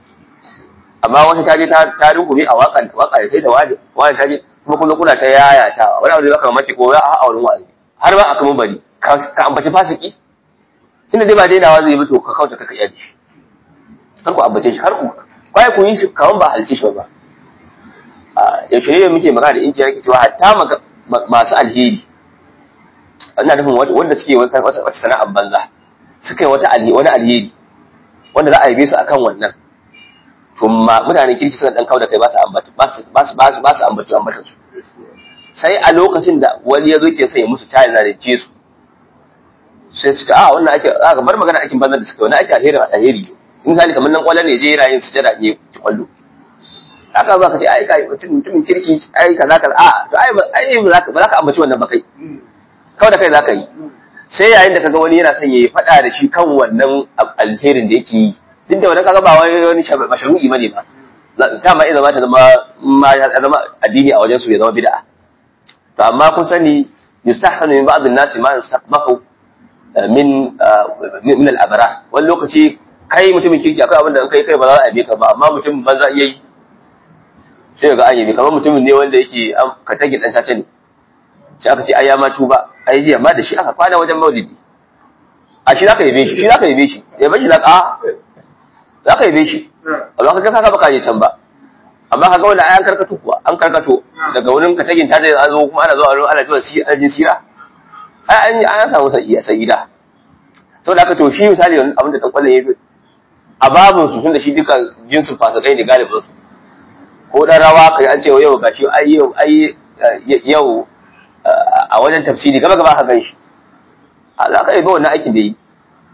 amma wata ta je ta ta rungume a wakan waka sai da wani wani ta je kuma kullum kuna ta yaya ta wani abu da baka mamaki ko a a wurin wa'azi har ba aka mun bari ka ka ambaci fasiki tunda dai ba dainawa zai bi to ka kauta kaka iya da shi har ku ambace shi har ku kai ku yi shi kaman ba halci shi ba a yaushe ne muke magana da injiyar ke cewa hatta maga- ma- masu alheri ina nufin wanda wanda suke wata wata wata sana'ar banza suka yi wata alheri wani alheri wanda za a yabe su akan wannan to ma mutanen kirki suna dan kauda kai ba su ambata ba su ba su ba su ba su ambata ambatan su sai a lokacin da wani ya zo ke sai musu tayi na da su sai suka a wannan ake a bar magana aikin banza da suka yi wani ake alheri alheri ne misali kamar nan kwallon ne je yana yin sujada ne ci kwallo haka ba ka ce ai kai mutum mutumin kirki ai kaza kaza a to ai ba ai ba za ka ba za ka ambaci wannan ba kai kawai da kai za ka yi sai yayin da kaga wani yana son ya faɗa da shi kan wannan alherin da yake yi duk da wannan kaga ba wai wani mashru'i bane ba ta ma idan ma ta zama ma ya zama addini a wajen su ya zama bid'a to amma kun sani yustahsanu min ba'd an-nasi ma yustaqbahu min min al-abra wani lokaci kai mutumin kirki akwai abin da in kai kai ba za a yabe ka ba amma mutum banza iya yi sai ga an yabe kamar mutumin ne wanda yake ka tage dan sace ne sai aka ce ai ya ma tuba ai jiya ma da shi aka kwana wajen maulidi a shi zaka yabe shi shi zaka yabe shi yabe shi zaka a zaka yabe shi amma kaga kaga baka je can ba amma kaga wanda ai an karkato kuwa an karkato daga wurin ka tagin ta zai zo kuma ana zuwa ana zuwa si ana jin sira ai an an samu sa'iya sa'ida saboda haka to shi misali abin da dan kwallon yayi a babun su tunda shi duka jinsin fasikai ne galibin su ko dan rawa kai an ce yau gashi ai yau ai yau a wajen tafsiri gaba gaba ka ganshi a za ka yi ba wannan aikin da yi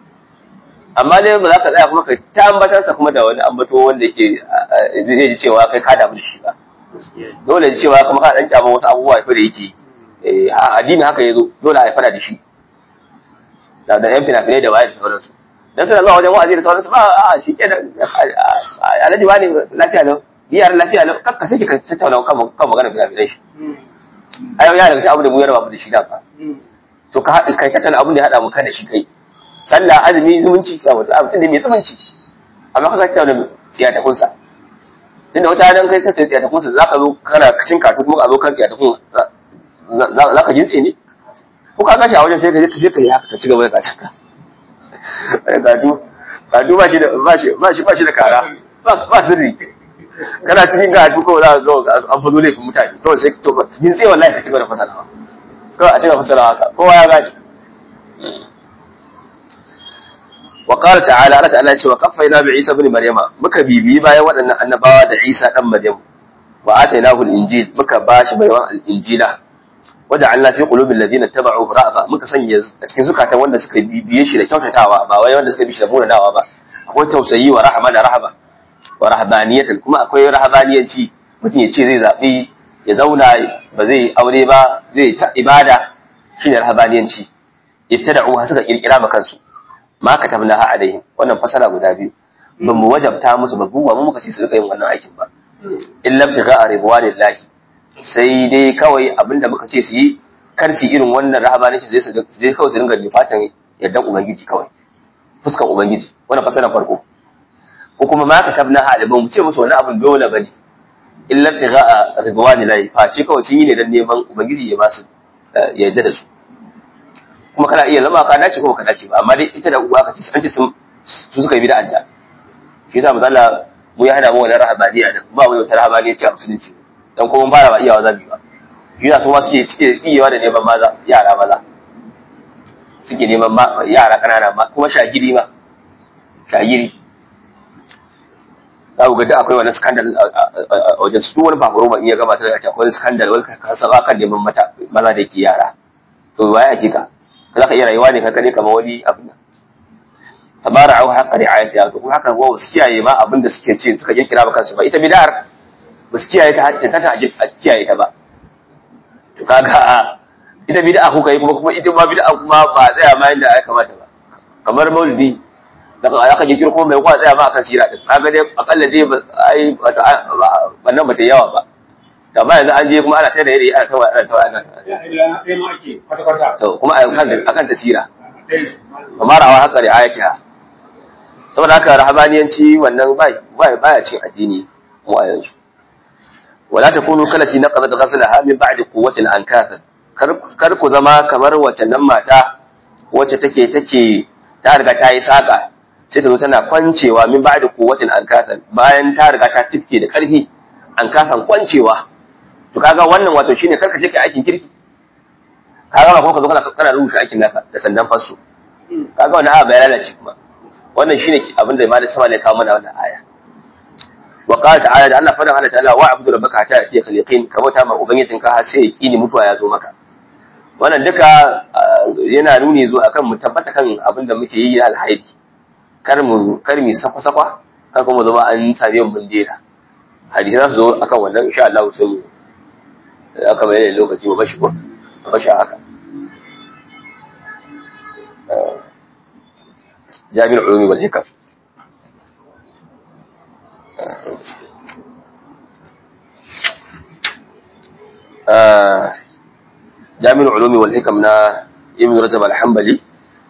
amma dai ba za ka tsaya kuma ka ta ambatansa kuma da wani ambato wanda yake zai ji cewa kai ka damu da shi ba dole ji cewa kuma ka dan kyaman wasu abubuwa fa da yake yi addini haka yazo dole a fada da shi da da yan fina-finai da waye da sauransu dan suna zuwa wajen wa'azi da sauransu ba a shi ke da alhaji wani lafiya lau diyar lafiya lau kakka sai ka tattauna kan magana fina-finai shi ai ya daga abu da mu yarba mu da shi da ba to ka haɗa kai tattala abin da ya haɗa mu kada shi kai sallah azumi zumunci ka mutu a mutum da mai zumunci amma ka tattala tsiyatakun sa tunda wata dan kai tattala tsiyatakun sa zaka zo kana cin katu kuma ka zo kan tsiyatakun za ka jintse ne ko ka kashi a wajen sai ka je ka je ka yi haka ka ci gaba da kacin ka katu katu ba shi da ba shi ba shi ba shi da kara ba sirri kana cikin karatu kawai za ka ga an fado laifin mutane kawai sai to yin tsaye wallahi ka cigaba da fasarawa kawai a cigaba fasarawa haka kowa ya gane wa qala ta'ala Allah ta'ala ce wa qaffayna bi Isa ibn Maryama muka bibiyi bayan waɗannan annabawa da Isa dan Maryam wa atainahu al-injil muka bashi bayan al-injila waja'alna fi qulubi alladhina tabauhu ra'fa muka sanya a cikin zukatan wanda suka bibiye shi da kyautatawa ba wai wanda suka bi shi da munanawa ba akwai tausayi wa rahama da rahaba wa rahabaniyatan kuma akwai rahabaniyanci mutum ya ce zai zaɓi ya zauna ba zai aure ba zai ta ibada shine rahabaniyanci ibtada'u suka kirkira ma kansu ma katabnaha alaihim wannan fasara guda biyu ba mu wajabta musu ba buwa mu muka ce su rika yin wannan aikin ba illa ibtigha'a ridwanillahi sai dai kawai abinda muka ce su yi kar su irin wannan rahabaniyanci zai su je kawai su dinga lifatan yardan ubangiji kawai fuskan ubangiji wannan fasara farko ko kuma ma katabnaha alaihim mu ce musu wannan abin dole bane illa ibtigha'a ridwanillahi face kawai sun yi ne dan neman ubangiji ya ba su ya yarda da su kuma kana iya zama ka dace ko ka dace ba amma dai ita da uwa ka ce an ce su suka yi bid'a ta shi yasa mazalla mu ya hada mu wannan rahabaniya da ba mu wata rahabaniya ce a musulunci dan ko mun fara ba iyawa zabi ba shi yasa su ma suke suke iyawa da neman maza yara maza suke neman yara kanana ma kuma shagiri ma shagiri za ku ga da akwai wani skandal a wajen su wani baburo ba iya gama ta da akwai skandal wani kasaba kan neman mata maza da ke yara to baya ake ka za ka iya rayuwa ne kankane kamar wani abu nan tabara au haqqa ri'ayati to kuma haka wa su kiyaye ma abin da suke ce suka kirkira ba kansu ba ita bid'ar ba su kiyaye ta hacce ta ta kiyaye ta ba to kaga ita bid'a kuka yi kuma kuma ita ma bid'a kuma ba tsaya ma yanda ya kamata ba kamar maulidi da aka kirkiro kuma mai kwa tsaya ma akan sira din kaga dai akalla dai ba ai wannan ba ta yawa ba amma yanzu an je kuma ana ta da yare ana ta ana ta ana to kuma akan akan tasira kamar rawa haka da ayatiha saboda haka rahabaniyanci wannan bai bai baya cin addini mu a yanzu wala takunu kalati naqadat ghaslaha min ba'di quwwatin ankatha kar kar ku zama kamar wacce nan mata wacce take take ta riga ta yi saka sai ta zo tana kwancewa min ba'di quwwatin ankatha bayan ta riga ta tifke da karfi ankathan kwancewa to kaga wannan wato shine karka je kai aikin kirki kaga ba kuma ka zo kana kana rubuta aikin naka da sandan fasu kaga wannan aya bai lalace kuma wannan shine abin da malai sama ne kawo mana wannan aya wa qala ta'ala da Allah fadan Allah ta'ala wa abudu rabbaka hatta yati khaliqin ka bauta ma ubangijin ka har sai yaqini mutuwa ya zo maka wannan duka yana nuni zuwa akan mu tabbata kan abin da muke yi na alhaidi kar mu kar mu sakwa sakwa kar kuma zama an same mu dena hadisi za su zo akan wannan insha Allah sai mu aka bayyana lokaci ba bashi ko bashi haka jami'ul ulumi wal hikam jami'ul ulumi wal hikam na ibn rajab al-hanbali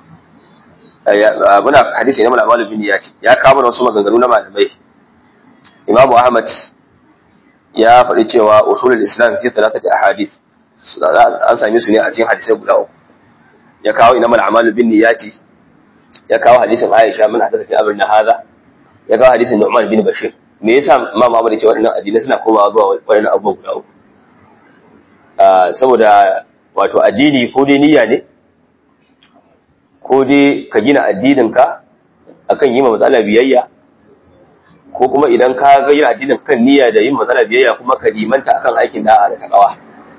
muna hadisi ne malamal bin yati ya kawo wasu maganganu na malamai imamu ahmad ya faɗi cewa usulul islam fi thalathati ahadith an same su ne a cikin hadisai guda uku ya kawo ina mal amalu bin niyati ya kawo hadisin aisha min hadatha fi amrina hadha ya kawo hadisin nu'man bin bashir me yasa imam ahmad ya ce waɗannan addinai suna komawa zuwa waɗannan abubuwa guda uku saboda wato addini ko dai niyya ne ko dai ka gina addininka akan yi ma matsala biyayya ko kuma idan ka ga yin addinin kan niyya da yin matsala biyayya kuma ka limanta akan aikin da'a da takawa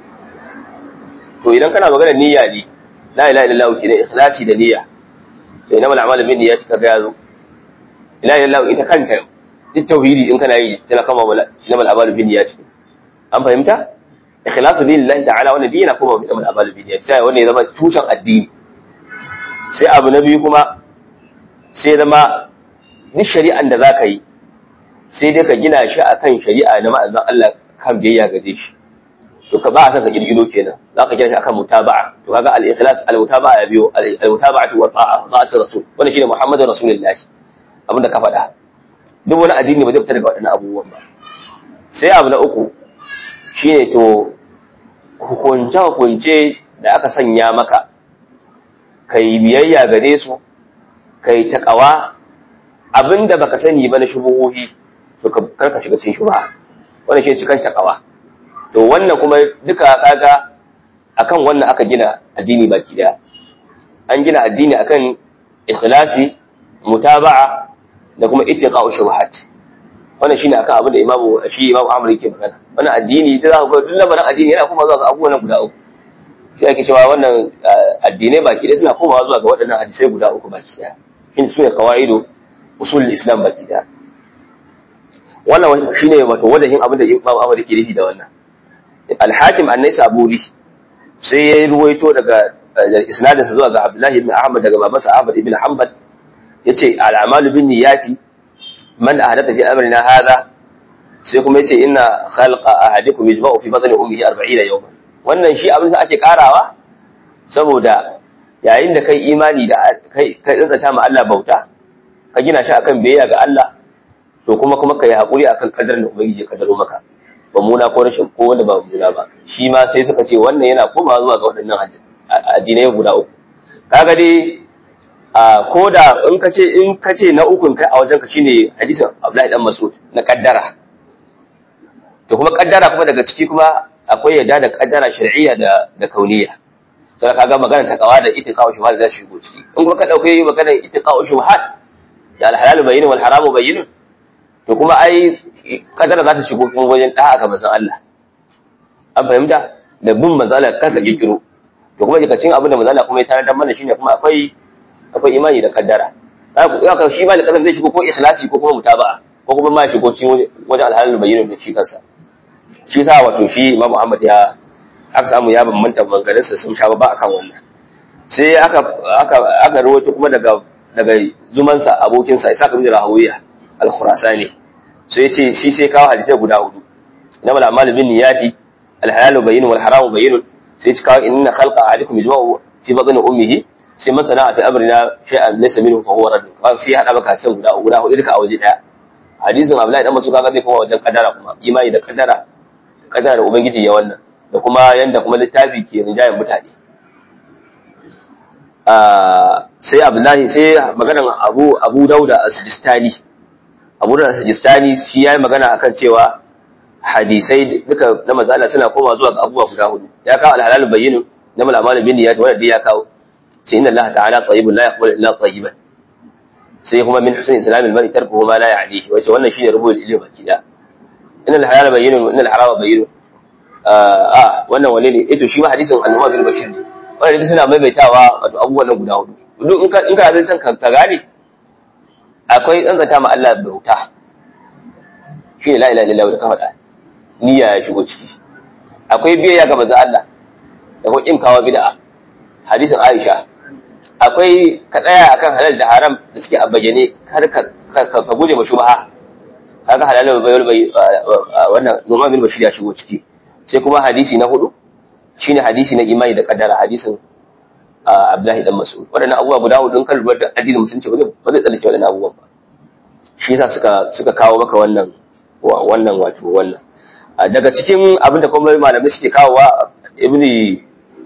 to idan kana magana niyya ne la ilaha illallah kina ikhlasi da niyya to ina mal amalu bin niyyati kaga yazo la ilaha illallah ita kanta duk tauhidi in kana yi tana kama ina mal amalu bin niyyati an fahimta ikhlasu lillahi ta'ala wannan dina kuma ina mal amalu bin niyyati sai wannan ya zama tushen addini sai abu na biyu kuma sai zama duk shari'an da zaka yi sai dai ka gina shi akan shari'a na ma'azan Allah kan biyayya gare shi to ka ba a san ka kirkiro kenan za ka gina shi akan mutaba'a to kaga al-ikhlas al-mutaba'a ya biyo al-mutaba'atu wa ta'a ta'atu rasul wannan shine Muhammadu Rasulullah abin da ka faɗa duk wani addini ba zai fita daga waɗannan abubuwan ba sai abu na uku shine to hukunce hukunce da aka sanya maka kai biyayya gare su kai taqawa abinda baka sani ba na shubuhohi to kar ka shiga cikin shubha wannan shi cikin takawa to wannan kuma duka kaga akan wannan aka gina addini baki daya an gina addini akan ikhlasi mutaba'a da kuma ittiqa'u shubuhat wannan shine akan abin da imamu shi imamu Ahmad yake magana wannan addini da za ku ga duk lamarin addini yana kuma zuwa ga abubuwan guda uku shi ake cewa wannan addinai baki daya suna komawa zuwa ga waɗannan hadisai guda uku baki daya shi su ne kawaido usul islam baki daya wannan shine wato wajahin abin da Imam Ahmad yake nufi da wannan al-Hakim an-Naisaburi sai ya ruwaito daga isnadin sa zuwa ga Abdullah ibn Ahmad daga babansa Ahmad ibn Hanbal yace al-a'malu bin niyyati man ahdatha fi amrina hadha sai kuma yace inna khalqa ahadikum yajma'u fi batni ummihi 40 yawman wannan shi abin da ake karawa saboda yayin da kai imani da kai kai tsantsata ma Allah bauta ka gina shi akan biyayya ga Allah to kuma kuma kai hakuri akan kadarin da ubangiji ya kadaro maka ba muna ko rashin ko wanda ba muna ba shi ma sai suka ce wannan yana komawa zuwa ga waɗannan addinai guda uku kaga dai a ko da in ka ce in ka ce na ukun kai a wajen ka shine hadisin Abdullahi dan Mas'ud na kaddara to kuma kaddara kuma daga ciki kuma akwai yadda da kaddara shar'iyya da da kauniyya sai kaga magana ta kawa da itiqa'u shubuhat za su shigo ciki in kuma ka dauke magana itiqa'u shubuhat da al-halal bayyin wal haram bayyin to kuma ai kaddara za ta shigo kuma wajen da'a ga manzon Allah an fahimta da bin manzon Allah kanka kikiro to kuma daga cikin abin da manzon Allah kuma ya tarar da mana shine kuma akwai akwai imani da kaddara haka shi ma da kaddara zai shigo ko ikhlasi ko kuma mutaba'a ko kuma ma shigo cikin wajen al-halal bayyin da shi kansa shi sa wato shi Imam Muhammad ya aka samu ya bambanta maganganunsa sun sha ba akan wannan sai aka aka aka rawaito kuma daga daga zumansa abokinsa Isa bin Rahawiya al-Khurasani sai yace shi sai kawo hadisi guda hudu innamal a'malu bin niyyati al-halalu bayyin wal haramu bayyin sai ya kawo inna khalqa ahadikum yajma'u fi batni ummihi sai man sana'a fi amrina shay'an laysa minhu fa huwa radd sai ya hada maka sai guda guda hudu duka a waje daya hadisin Abdullahi dan Mas'ud kaga zai kuma wajen kadara kuma imani da kadara kadara da ubangiji ya wannan da kuma yanda kuma littafi ke rinjayen mutane sai abdullahi sai maganan abu abu dauda as-sijistani abu dauda as-sijistani shi yayi magana akan cewa hadisai duka na mazala suna koma zuwa ga abubuwa guda hudu ya kawo al-halal bayyin na malamal bin niyyat wanda ya kawo sai inna allaha ta'ala tayyibun la yaqbalu illa tayyiban sai kuma min husn islam al-mar'i tarkuhu ma la ya'nihi wace wannan shine rubul ilmi baki da inna al-halal bayyin inna al-harama bayyin a wannan wane ne ito shi ma hadisin annabi bin bashir ne wannan duk suna maimaitawa wato abubuwan nan guda hudu duk in ka in ka zai san ka gane akwai tsantsanta ma Allah bauta shi ne la ilaha illallah da ka faɗa niyya ya shigo ciki akwai biyayya ga manzo Allah da kuma kawo bid'a hadisin Aisha akwai ka tsaya akan halal da haram da suke a bayyane kar ka ka guje ma shubha kaga halal bai bai wannan Numan bin Bashir ya shigo ciki sai kuma hadisi na hudu shine hadisi na imani da kaddara hadisin Abdullahi dan Mas'ud wadannan abubuwa guda hudu in kan lura da addinin musulunci ba zai tsallake wadannan abubuwan ba shi yasa suka suka kawo maka wannan wannan wato wannan daga cikin abin da kuma malamai suke kawowa ibni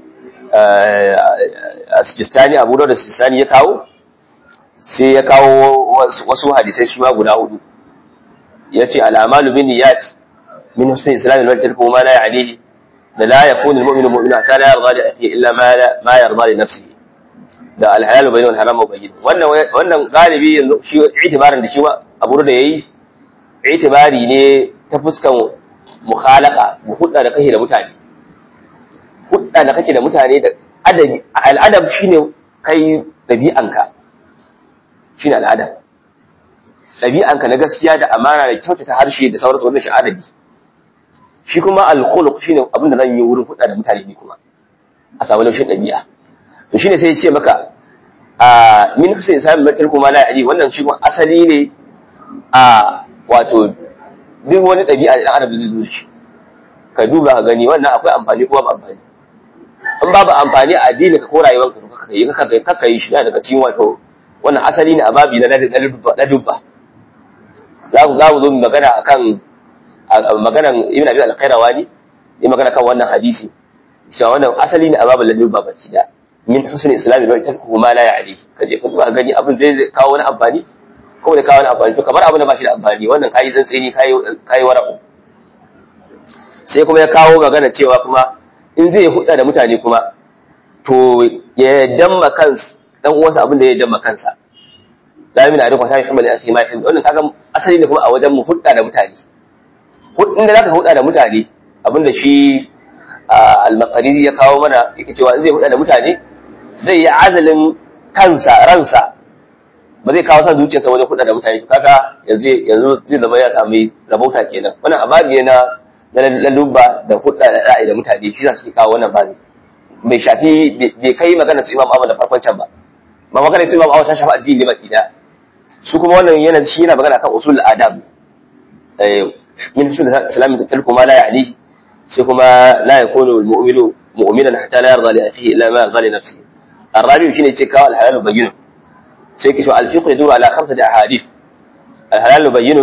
Sijistani Abu Dawud Sijistani ya kawo sai ya kawo wasu hadisai shi ma guda hudu yace al-amalu bin niyyat من حسن إسلام المرء تركه ما لا يعنيه لا يكون المؤمن مؤمنا حتى لا يرضى لأخيه إلا ما لا ما يرضى لنفسه da alhalal bayin wal haram bayin wannan wannan galibi yanzu shi itibarin da shi ma abu da yayi itibari ne ta fuskan mukhalaka mu hudda da kake da mutane hudda da kake da mutane da adabi al'adab shine kai dabi'anka shine al'adab dabi'anka na gaskiya da amana da kyautata harshe da sauransu wannan shi adabi shi kuma al-khuluq shine abin da zan yi wurin hudda da mutane ne kuma a samu laushin dabi'a to shine sai ya ce maka a min husayn sami matar kuma la ya'li wannan shi kuma asali ne a wato duk wani dabi'a da adam zai zo da shi ka duba ka gani wannan akwai amfani kuma ba amfani in babu amfani a addini ka ko rayuwarka ka yi ka ka yi shi daga cikin wato wannan asali ne a babi na ladubba za ku za mu zo magana akan maganan ibn abi al-qayrawani yi magana kan wannan hadisi cewa wannan asali ne a babin ladin babaci da min husn islami bai tarku ma la ya'li kaje ka duba gani abin zai kawo wani amfani ko da kawo wani amfani to kamar abin da ba shi da amfani wannan kai tsantseni kai kai wara'u sai kuma ya kawo magana cewa kuma in zai hudda da mutane kuma to ya damma kansa dan uwansa abin da ya damma kansa la min alaikum ta yuhibbu al-akhi ma yuhibbu wannan kaga asali ne kuma a wajen mu hudda da mutane hudin da zaka hudda da mutane abinda shi al-maqariri ya kawo mana yake cewa in zai hudda da mutane zai yi azalin kansa ransa ba zai kawo san zuciyarsa wajen kuɗa da mutane kaga yanzu yanzu zai zama ya sami rabauta kenan wannan ababi ne na na lalubba da hudda da ra'ayi da mutane shi za su kawo wannan babi bai shafi bai kai magana su imam Ahmad da farkon can ba ba magana su imam Ahmad ta shafi addini baki da su kuma wannan yana shi yana magana kan usul adab eh min usul salamin tarku ma la ya'ni sai kuma la yakunu al-mu'minu mu'minan hatta la yarda li akhihi illa ma yarda li nafsihi الرابع شنو يتكاو الحلال بين سيكشف الفقه يدور على خمسة أحاديث الحلال بين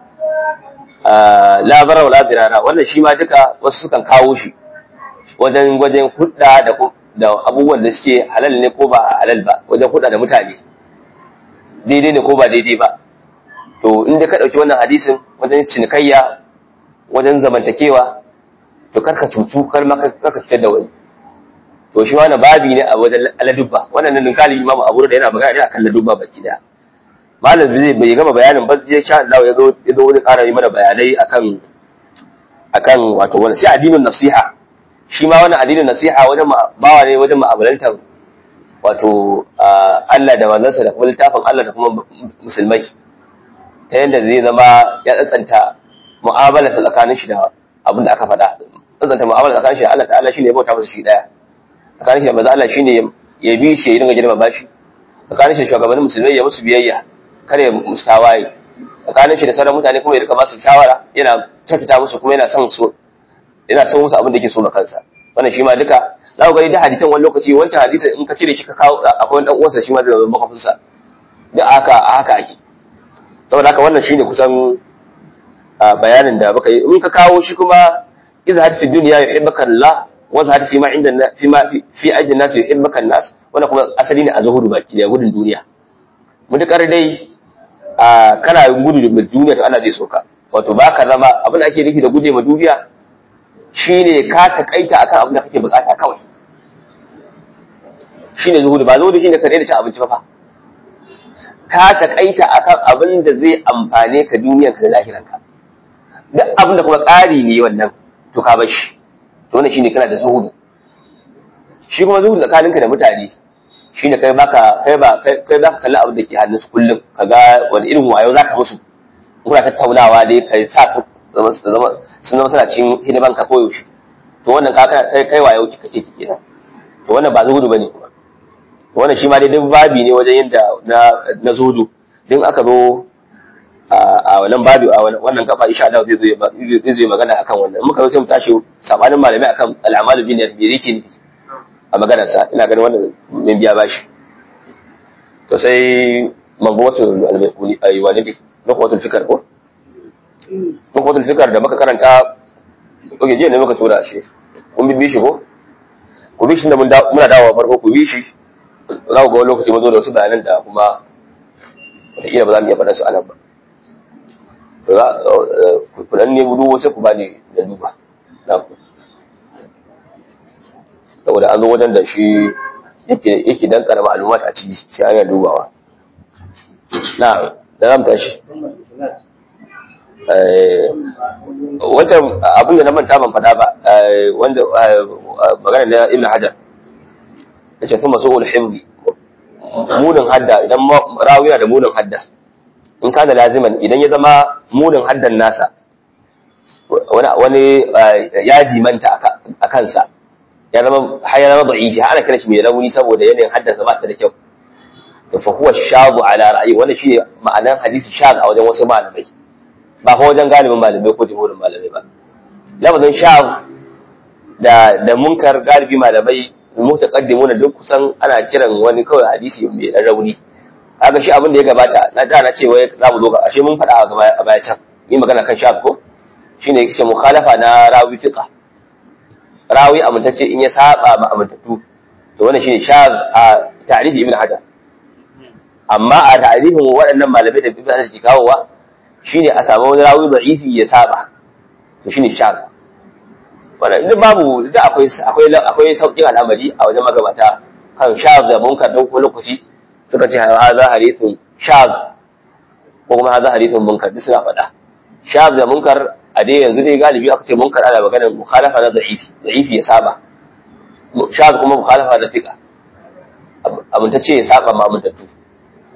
la bara wala dirara wannan shi ma duka wasu sukan kawo shi wajen wajen hudda da da abubuwan da suke halal ne ko ba halal ba wajen hudda da mutane daidai ne ko ba daidai ba to in dai ka dauki wannan hadisin wajen cinikayya wajen zamantakewa to karka cutu kar ma karka cutar da wani to shi wannan babi ne a wajen aladubba wannan nan kali imamu abu da yana magana ne akan ladubba baki daya malam zai bai gama bayanin ba zai sha Allah ya zo ya zo wani ƙara yi mana bayanai akan akan wato wani sai addinin nasiha shi ma wannan addinin nasiha wajen bawa ne wajen mu'amalantar wato Allah da manzansa da kuma littafin Allah da kuma musulmai ta yadda zai zama ya tsantsanta mu'amala tsakanin shi da abin da aka faɗa tsantsanta mu'amala tsakanin shi da Allah ta'ala shine ya bauta masa shi daya tsakanin shi da manzo Allah shine ya bi shi ya dinga girmama shi tsakanin shi da shugabannin musulmai ya musu biyayya kar ya musu tawaye tsakanin shi da sauran mutane kuma ya rika ba su shawara yana tafita musu kuma yana son su yana son musu abin da yake so ma kansa wannan shi ma duka za ku gani da hadisan wani lokaci wancan hadisan in ka cire shi ka kawo akwai wani dan uwansa shi ma da zama makafinsa da haka haka ake saboda haka wannan shine kusan bayanin da baka yi in ka kawo shi kuma izhar fi dunya yuhibbuka Allah wa zahar fi ma inda fi ma fi ajin nas yuhibbuka nas wannan kuma asali ne a zuhudu baki da gudun duniya mutukar dai kana gudu da duniya to Allah zai soka wato baka zama abin da ake nufi da guje ma duniya shine ka takaita akan abin da kake bukata kawai shine zuhudu ba zuhudu shine ka daina cin abinci ba fa ka takaita akan abin da zai amfane ka duniyar ka da lahiranka duk abin da kuma ƙari ne wannan to ka bar shi to wannan shine kana da zuhudu shi kuma zuhudu tsakaninka da mutane shine kai baka kai ba kai baka kalli abin da ke hannun su kullum kaga wani irin wayo zaka musu kuna tattaunawa dai kai sa su zama zama sun zama suna cikin hidiman ka koyaushe to wannan ka kai kai wayo kike kike kenan to wannan ba zuhudu bane kuma wannan shi ma dai duk babi ne wajen yadda na na zuhudu din aka zo a wannan babi a wannan gaba insha Allah zai zo zai zo magana akan wannan muka zo sai mu tashi sabanin malamai akan al'amalu bin yake ne a maganarsa ina ganin wannan min biya bashi to sai magwatul al-bayquni ayi wani bi magwatul fikar ko magwatul fikar da muka karanta oke jiya ne muka tura shi kun bi shi ko ku bi shi da muna dawowa farko ku bi shi za ku ga wani lokaci mu zo da wasu bayanan da kuma wataƙila ba za mu iya faɗa su anan ba to za ku dan ne budu sai ku bani da duba na ku saboda an zo wajen da shi yake dan karama alumat a ciki sai ana dubawa na da zamu tashi wancan abin da na manta ban fada ba wanda magana na ibn hajar ya ce thumma su'ul himdi munin hadda idan rawiya da munin hadda in kana laziman idan ya zama munin haddan nasa wani ya jimanta a kansa ya zama har ya zama da'ifi ana kira shi mai rauni saboda yanayin haddasa ba ta da kyau to fa huwa shabu ala ra'yi wannan shine ma'anar hadisi shaz a wajen wasu malamai ba fa wajen galibin malamai ko jumhurin malamai ba lafazin shaz da da munkar galibi malamai mutaqaddimuna duk kusan ana kiran wani kawai hadisi mai dan rauni kaga shi abin da ya gabata na da na ce wai za mu zo ga ashe mun faɗa a baya can yi magana kan shaz ko shine yake mukhalafa na rawi fiqa rawi amintacce in ya saba ma amintattu to wannan shine shaz a ta'rifi ibn hajar amma a ta'rifin waɗannan malamai da ibn hajar ke kawowa shine a samu wani rawi da'ifi ya saba to shine shaz wannan duk babu da akwai akwai akwai sauƙin al'amari a wajen magabata kan shaz da munkar don ko lokaci suka ce hadha hadithun shaz ko kuma hadha hadithun munkar duk suna faɗa shaz da munkar a dai yanzu dai galibi aka ce munkar ana maganar mukhalafa na da'ifi da'ifi ya saba shaz kuma mukhalafa da fiqa amintacce ya saba ma amintattu to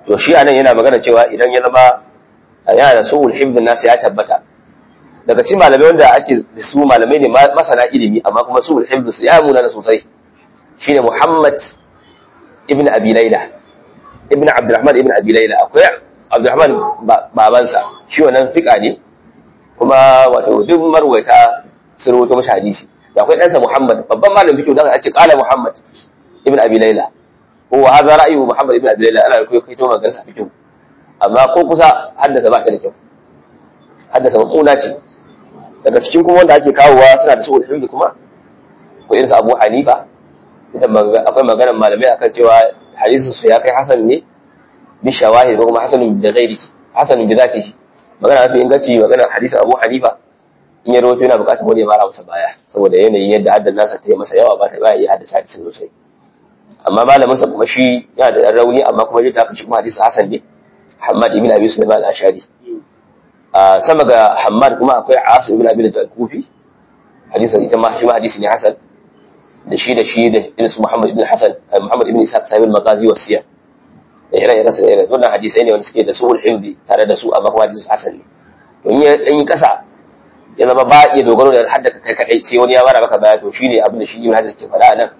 to shi anan yana magana cewa idan ya zama yana da su'ul hifdin nasu ya tabbata daga cikin malamai wanda ake da su malamai ne masana ilimi amma kuma su'ul hifdin su ya muna da sosai shine Muhammad ibn Abi Layla ibn Abdurrahman ibn Abi Layla akwai Abdurrahman babansa shi wannan fika ne kuma wato duk marwaita sun rawaito mashi hadisi da akwai ɗansa Muhammad babban malamin fiqh da aka ce qala Muhammad ibn Abi Layla هو هذا رأي محمد بن عبد الله أنا أقول كيتو ما قرص في جو أما ko kusa haddasa ba ta da kyau haddasa mamuna ce daga cikin kuma wanda ake kawowa suna da su'ul hifz kuma ko irin Abu Hanifa idan akwai maganar malamai akan cewa hadisin su ya kai hasan ne bi shawahid ko kuma hasanun bi ghairi hasanun bi zatihi magana mafi inganci maganar hadisin Abu Hanifa in ya rawaito yana buƙatar wani ya mara masa baya saboda yanayin yadda haddan nasa ta yi masa yawa ba ta ba iya haddasa hadisin sosai amma malaminsa kuma shi yana da rauni amma kuma yadda aka shi kuma hadisi hasan ne Hamad ibn Abi Sulaiman al-Ashari a sama ga Hamad kuma akwai Asim ibn Abi al-Kufi hadisin ita ma shi ma hadisi ne hasan da shi da shi da irin su Muhammad ibn Hasan Muhammad ibn Ishaq sahib al-Maghazi wa Siyar da ire ire sa ire wannan hadisai ne wanda suke da suhul hifdi tare da su amma kuma hadisi hasan ne to in ya dan yi kasa ya zama ba iya dogaro da haddaka kai kadai sai wani ya bara maka baya to shine abin da shi Ibn Hajar ke faɗa nan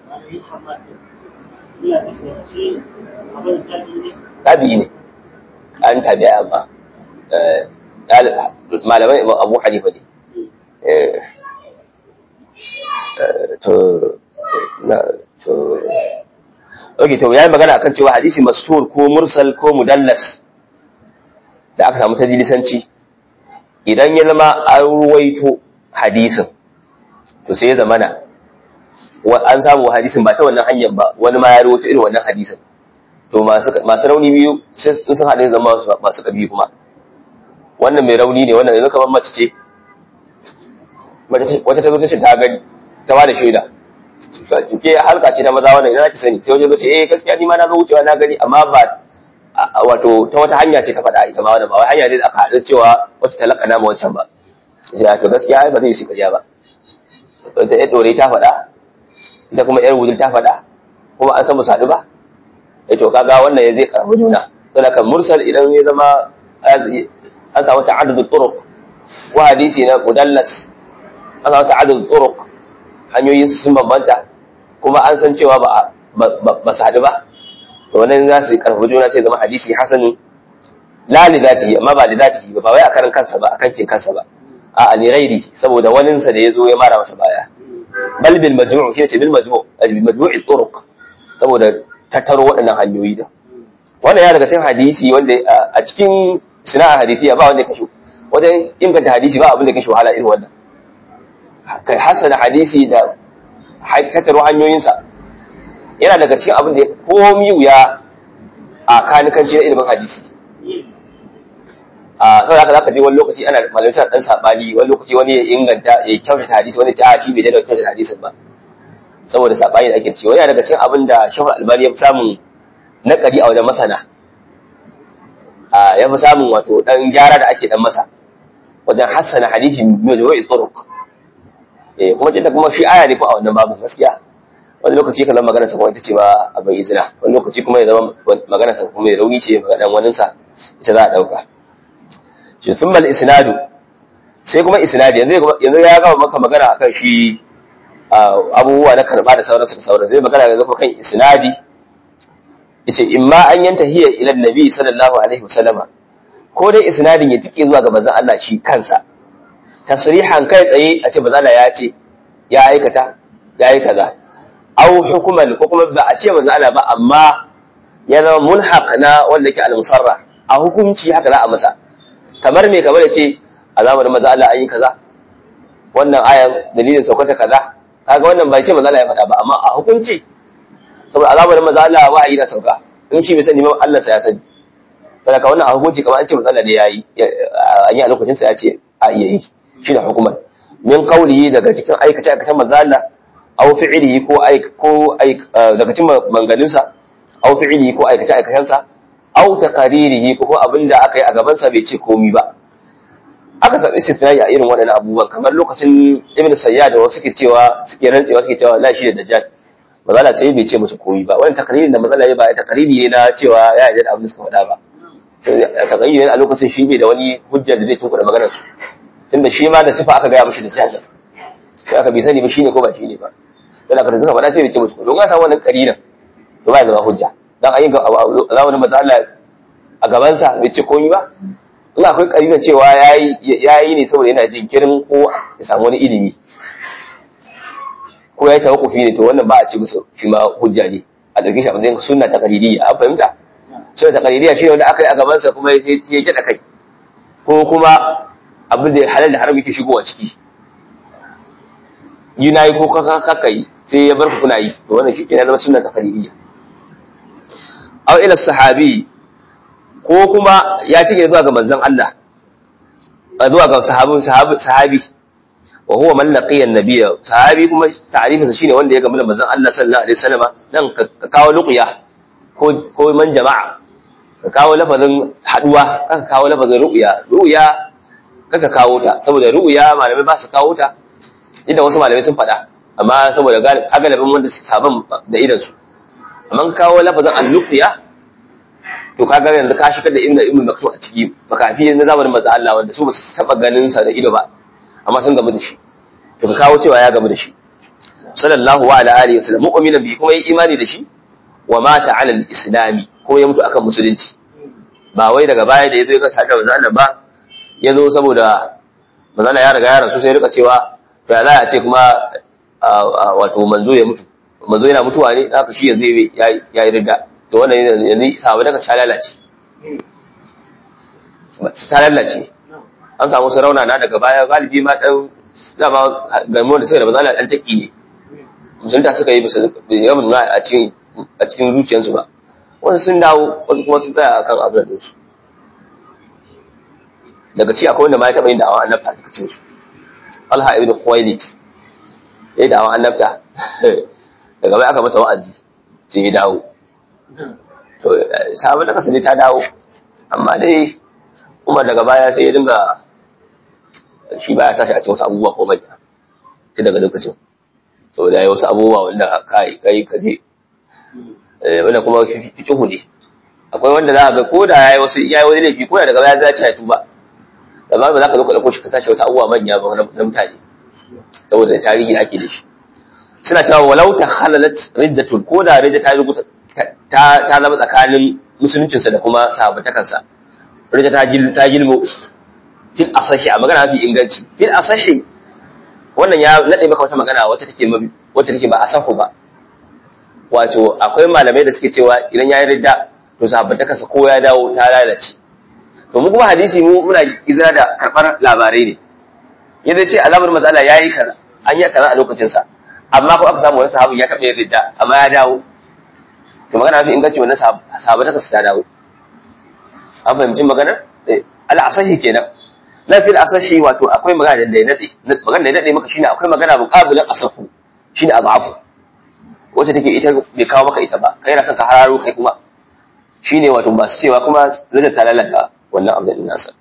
tabi'i ne an tabi'a amma malamai abu hanifa ne to to ok to ya yi magana akan cewa hadisi mastur ko mursal ko mudallas da aka samu ta dilisanci idan ya zama an ruwaito hadisin to sai ya zamana an samu hadisin ba ta wannan hanyar ba wani ma ya rawaito irin wannan hadisin to masu rauni biyu sun haɗe zama masu ƙarfi kuma wannan mai rauni ne wannan yanzu kamar mace ce wata ta zo ta ce ta gani ta ba da shaida ke halka ce ta maza wannan idan ki sani sai wajen zo ce eh gaskiya ni ma na zo wucewa na gani amma ba wato ta wata hanya ce ta faɗa ita ma wannan ba wai hanya ne da aka haɗu cewa wacce ta laƙana ma wancan ba ya to gaskiya ai ba zai yi shi ƙarya ba ta ya ɗore ta faɗa ita kuma yar wujin ta faɗa kuma an san mu sadu ba eh to kaga wannan ya zai karɓi juna saboda kan mursal idan ya zama an samu ta'addud turuq wa hadisi na mudallas an samu ta'addud turuq hanyoyin sun bambanta kuma an san cewa ba ba su hadu ba to wannan za su karɓi juna sai zama hadisi hasani la li zatihi amma ba li zatihi ba ba wai a karan kansa ba a kankin kansa ba a alirairi saboda waninsa da ya zo ya mara masa baya bal bil majmu' shi ce bil majmu' bil majmu' turuq saboda tattaro waɗannan hanyoyi da wannan ya daga cikin hadisi wanda a cikin sina'a hadisiya ba wanda ya kashe wajen inganta hadisi ba abin da kashe wahala irin wannan kai hasana hadisi da tattaro hanyoyinsa yana daga cikin abin da ya komi wuya a kanikanci na ilimin hadisi a sau da zaka je wani lokaci ana malamai suna dan sabani wani lokaci wani ya inganta ya kyautata hadisi wani ya ce a shi bai da kyautata hadisin ba saboda sabani da ake cewa yana daga cikin abin da shahul albani ya fi samun nakari a wajen masana a ya fi samun wato dan gyara da ake dan masa wajen hassana hadisi majmu'i turuq eh kuma jinda kuma shi aya ne ko a wannan babu gaskiya wani lokaci kallon magana sa kuma ita ce ba abin izina wani lokaci kuma ya zama magana sa kuma ya rauni ce maganan wanin sa ita za a dauka shi thumma al-isnadu sai kuma isnadi yanzu yanzu ya gama maka magana akan shi abubuwa na karba da sauransu da sauransu zai magana yanzu kan isnadi yace imma an yanta hiya ila nabi sallallahu alaihi wasallama ko dai isnadin ya tike zuwa ga manzon Allah shi kansa tasrihan kai tsaye a ce manzon Allah ya ce ya aikata ya yi kaza aw hukuman ko kuma ba a ce manzon Allah ba amma ya zama mulhaq na wanda yake al-musarra a hukunci haka za a masa kamar me kamar ya ce a zamanin manzon Allah an yi kaza wannan ayan dalilin saukata kaza kaga wannan bai ce manzo Allah ya faɗa ba amma a hukunci saboda azabar manzo Allah wa'ayi na sauka in shi bai sani ba Allah sa ya sani saboda wannan a hukunci kamar an ce manzo Allah ne yayi an yi a lokacin sa ya ce a iya yi shi da hukumar min qawlihi daga cikin aikace aikacen manzo Allah aw fi'lihi ko aik ko aik daga cikin manganin sa aw fi'lihi ko aikace aikacen sa aw taqaririhi ko abinda aka yi a gaban sa bai ce komi ba aka sami istisnai a irin waɗannan abubuwan kamar lokacin ibn sayyad da wasu suke cewa suke rantsewa suke cewa la shi da dajjal mazala sai bai ce musu koyi ba wannan takaririn da mazala ya ba takariri ne na cewa ya yarda da abin da suka faɗa ba takariri ne a lokacin shi bai da wani hujjar da zai tunkuɗa maganar su tunda shi ma da sifa aka gaya mishi da jahil sai aka bai sani ba shine ko ba shine ba sai aka suka faɗa sai bai ce musu koyi don ga samu wannan kariran to ba ya zama hujja dan ayin zamanin manzo Allah a gaban sa bai ce koyi ba in akwai kariran cewa yayi yayi ne saboda yana jinkirin ko ya samu wani ilimi ko ya yi tawakkufi ne to wannan ba a ce musu shi ma hujja ne a ɗauke shi a matsayin sunna ta qaririyya a fahimta sunna ta qaririyya shi ne wanda aka yi a gaban sa kuma ya ya kiɗa kai ko kuma abin da halal da haram yake shigowa ciki yi na yi ko kaka yi sai ya bar ku kuna yi to wannan shi ke zama sunna ta qaririyya aw ila sahabi ko kuma ya tike zuwa ga manzon Allah zuwa ga sahabin sahabi wa huwa man laqiya an-nabiyya sahabi kuma ta'rifinsa shine wanda ya gamu da manzon Allah sallallahu alaihi wasallam dan ka kawo luqya ko ko man jama'a ka kawo lafazin haduwa ka kawo lafazin ru'ya ru'ya kaka kawo ta saboda ru'ya malamai ba su kawo ta inda wasu malamai sun faɗa amma saboda galibin wanda su saban da idan su amma kawo lafazin al-luqya to kaga yanzu ka shigar da ibnu ibnu maktum a ciki makafi na zamanin manzon Allah wanda su ba su taba ganin sa da ido ba amma sun gamu da shi to ka kawo cewa ya gamu da shi sallallahu wa ala alihi wasallam mu'mina bi kuma yi imani da shi wa mata ala al-islami ko ya mutu akan musulunci ba wai daga baya da yazo ya kasa da manzo Allah ba yazo saboda manzo Allah ya riga ya rasu sai rika cewa to ya za a ce kuma wato manzo ya mutu manzo yana mutuwa ne haka shi yanzu ya yi ridda to wannan yanzu sabu daga ta lalace ta lalace an samu su rauna na daga baya galibi ma dan dama gamo da suka da bazala dan taki ne musulunta suka yi bisa yawan na a cikin a cikin zuciyarsu ba wasu sun dawo wasu kuma sun tsaya akan abin da su daga ci akwai wanda ma ya taɓa yin da'awa annabta daga cikin su Alha ibn Khuwailid ya yi da'awa annabta daga baya aka masa wa'azi sai ya dawo to sabon da kasa ne ta dawo amma dai Umar daga baya sai ya dinga shi baya sashi a cikin wasu abubuwa ko manya sai daga lokacin to da wasu abubuwa wanda kai kai ka je eh wanda kuma fiqhu ne akwai wanda za ka ga ko da yayi wasu yayi wani laifi ko da daga baya za ya tuba amma ba za ka zo ka dauko shi ka sashi wasu abubuwa manya ba na mutane saboda tarihi ake da shi suna cewa walau ta halalat riddatul ko da ridda ta rubuta ta ta zama tsakanin musuluncinsa da kuma sahabatakansa ridda ta gil ta gilmo fil asahi a magana mafi inganci fil asahi wannan ya nade maka wata magana wacce take wacce take ba asahu ba wato akwai malamai da suke cewa idan ya yi ridda to sahabatakansa ko ya dawo ta lalace to mu kuma hadisi mu muna izina da karbar labarai ne yadda ce alamar matsala yayi kaza an yi kaza a lokacin sa amma ko aka samu wani sahabin ya taɓa yin ridda amma ya dawo to magana mafi inganci wannan sahabatakansa ta dawo an fahimci maganar al'asahi kenan na fil asahi wato akwai magana da ya nade magana da ya nade maka shine akwai magana muqabilan asahu shine azafu wacce take ita bai kawo maka ita ba kai na son ka hararo kai kuma shine wato ba su cewa kuma rida ta lalata wannan abin nasa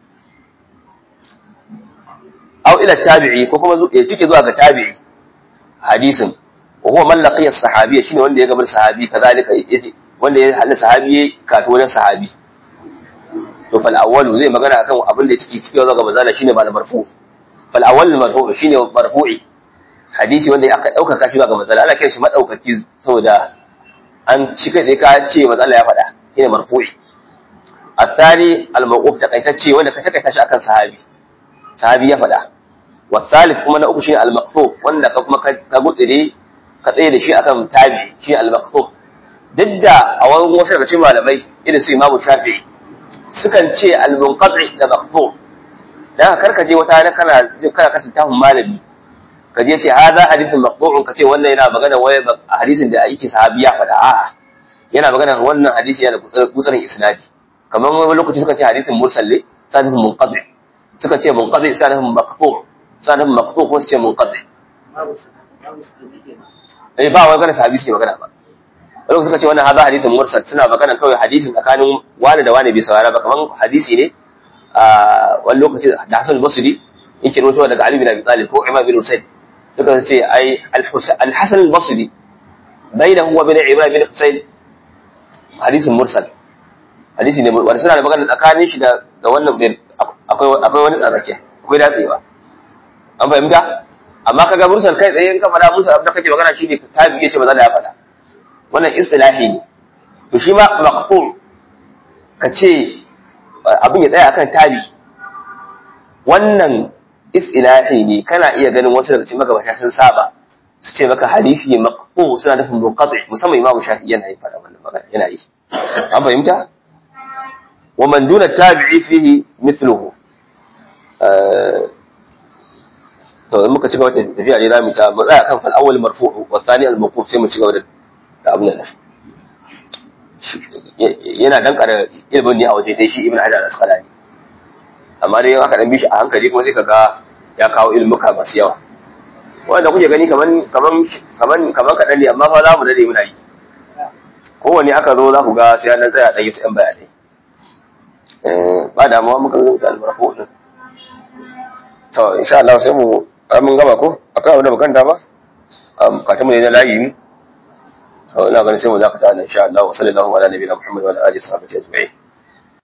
aw ila tabi'i ko kuma ya cike zuwa ga tabi'i hadisin wa huwa man laqiya sahabiyya shine wanda ya gabar sahabi kazalika yace wanda ya hada sahabi kafin wajen sahabi to fal awwalu zai magana akan abin da yake cikin zaga mazala shine ba marfu fal awwal marfu shine marfu'i hadisi wanda aka dauka shi ga mazala Allah kai shi madaukaki saboda an cika da ka ce mazala ya faɗa shine marfu'i الثاني الموقوف تقيتacce wanda ka takaita shi akan sahabi sahabi ya faɗa والثالث kuma na uku shine al-maqtu wanda ka kuma ka gudure ka tsaye da shi akan tabi shi al-maqtu duk da a wani wasu daga cikin malamai irin su Imam Shafi'i sukan ce al-munqati da maqtu dan karka je wata na kana kana kasan tahun malami ka je ce hadha hadithun maqtu'un ka ce wannan yana magana waye hadisin da yake sahabi ya faɗa a'a yana magana wannan hadisi yana gutsarin isnadi kamar wani lokaci suka ce hadithin mursal ne sanadin munqati suka ce munqati sanadin maqtu sanadin maqtu ko su ce munqati eh ba wai kana sahabi suke magana ba wani suka ce wannan hadha hadithin mursal suna magana kawai hadisin tsakanin wani da wani bai saurara ba kamar hadisi ne a wani lokaci da Hassan al-Basri yake rawaito daga Ali bin Abi Talib ko Imam bin Husayn suka ce ai al-Hasan al-Basri bainahu wa bain Ibrahim bin Husayn hadisin mursal hadisi ne wanda suna da magana tsakanin shi da da wannan akwai akwai wani tsarake akwai datsewa an fahimta amma kaga mursal kai tsaye in ka faɗa mursal abin da kake magana shi ne tabi yace ba za ya faɗa wannan istilahi ne to shi ma maqtul ka ce abin ya tsaya akan tabi wannan istilahi ne kana iya ganin wasu daga cikin magabata sun saba su ce maka hadisi ne maqtu suna nufin munqati musamman imamu shafi yana yi faɗa wannan magana yana yi an fahimta wa man duna tabi'i fihi mithluhu to in muka ci gaba da tafiya ne zamu ta mu tsaya kan fal awwal marfu' wa thani al mawquf sai mu ci gaba da abin nan yana dan kara ilmin ne a waje dai shi ibn hajar al-asqalani amma dai aka dan bi shi a hankali kuma sai kaga ya kawo ilmuka masu yawa wanda kuke gani kaman kaman kaman kaman kadan ne amma fa za mu dade muna yi kowanne aka zo za ku ga sai an tsaya dan yi su yan bayanai eh ba damuwa muka zo da al-marfu' din to insha Allah sai mu mun gama ko akwai abin da bukanta ba bukatun mu ne na layi ne to ina ganin sai mu zakata nan insha Allah wa sallallahu ala nabiyina Muhammad wa ala alihi wa sahbihi ajma'in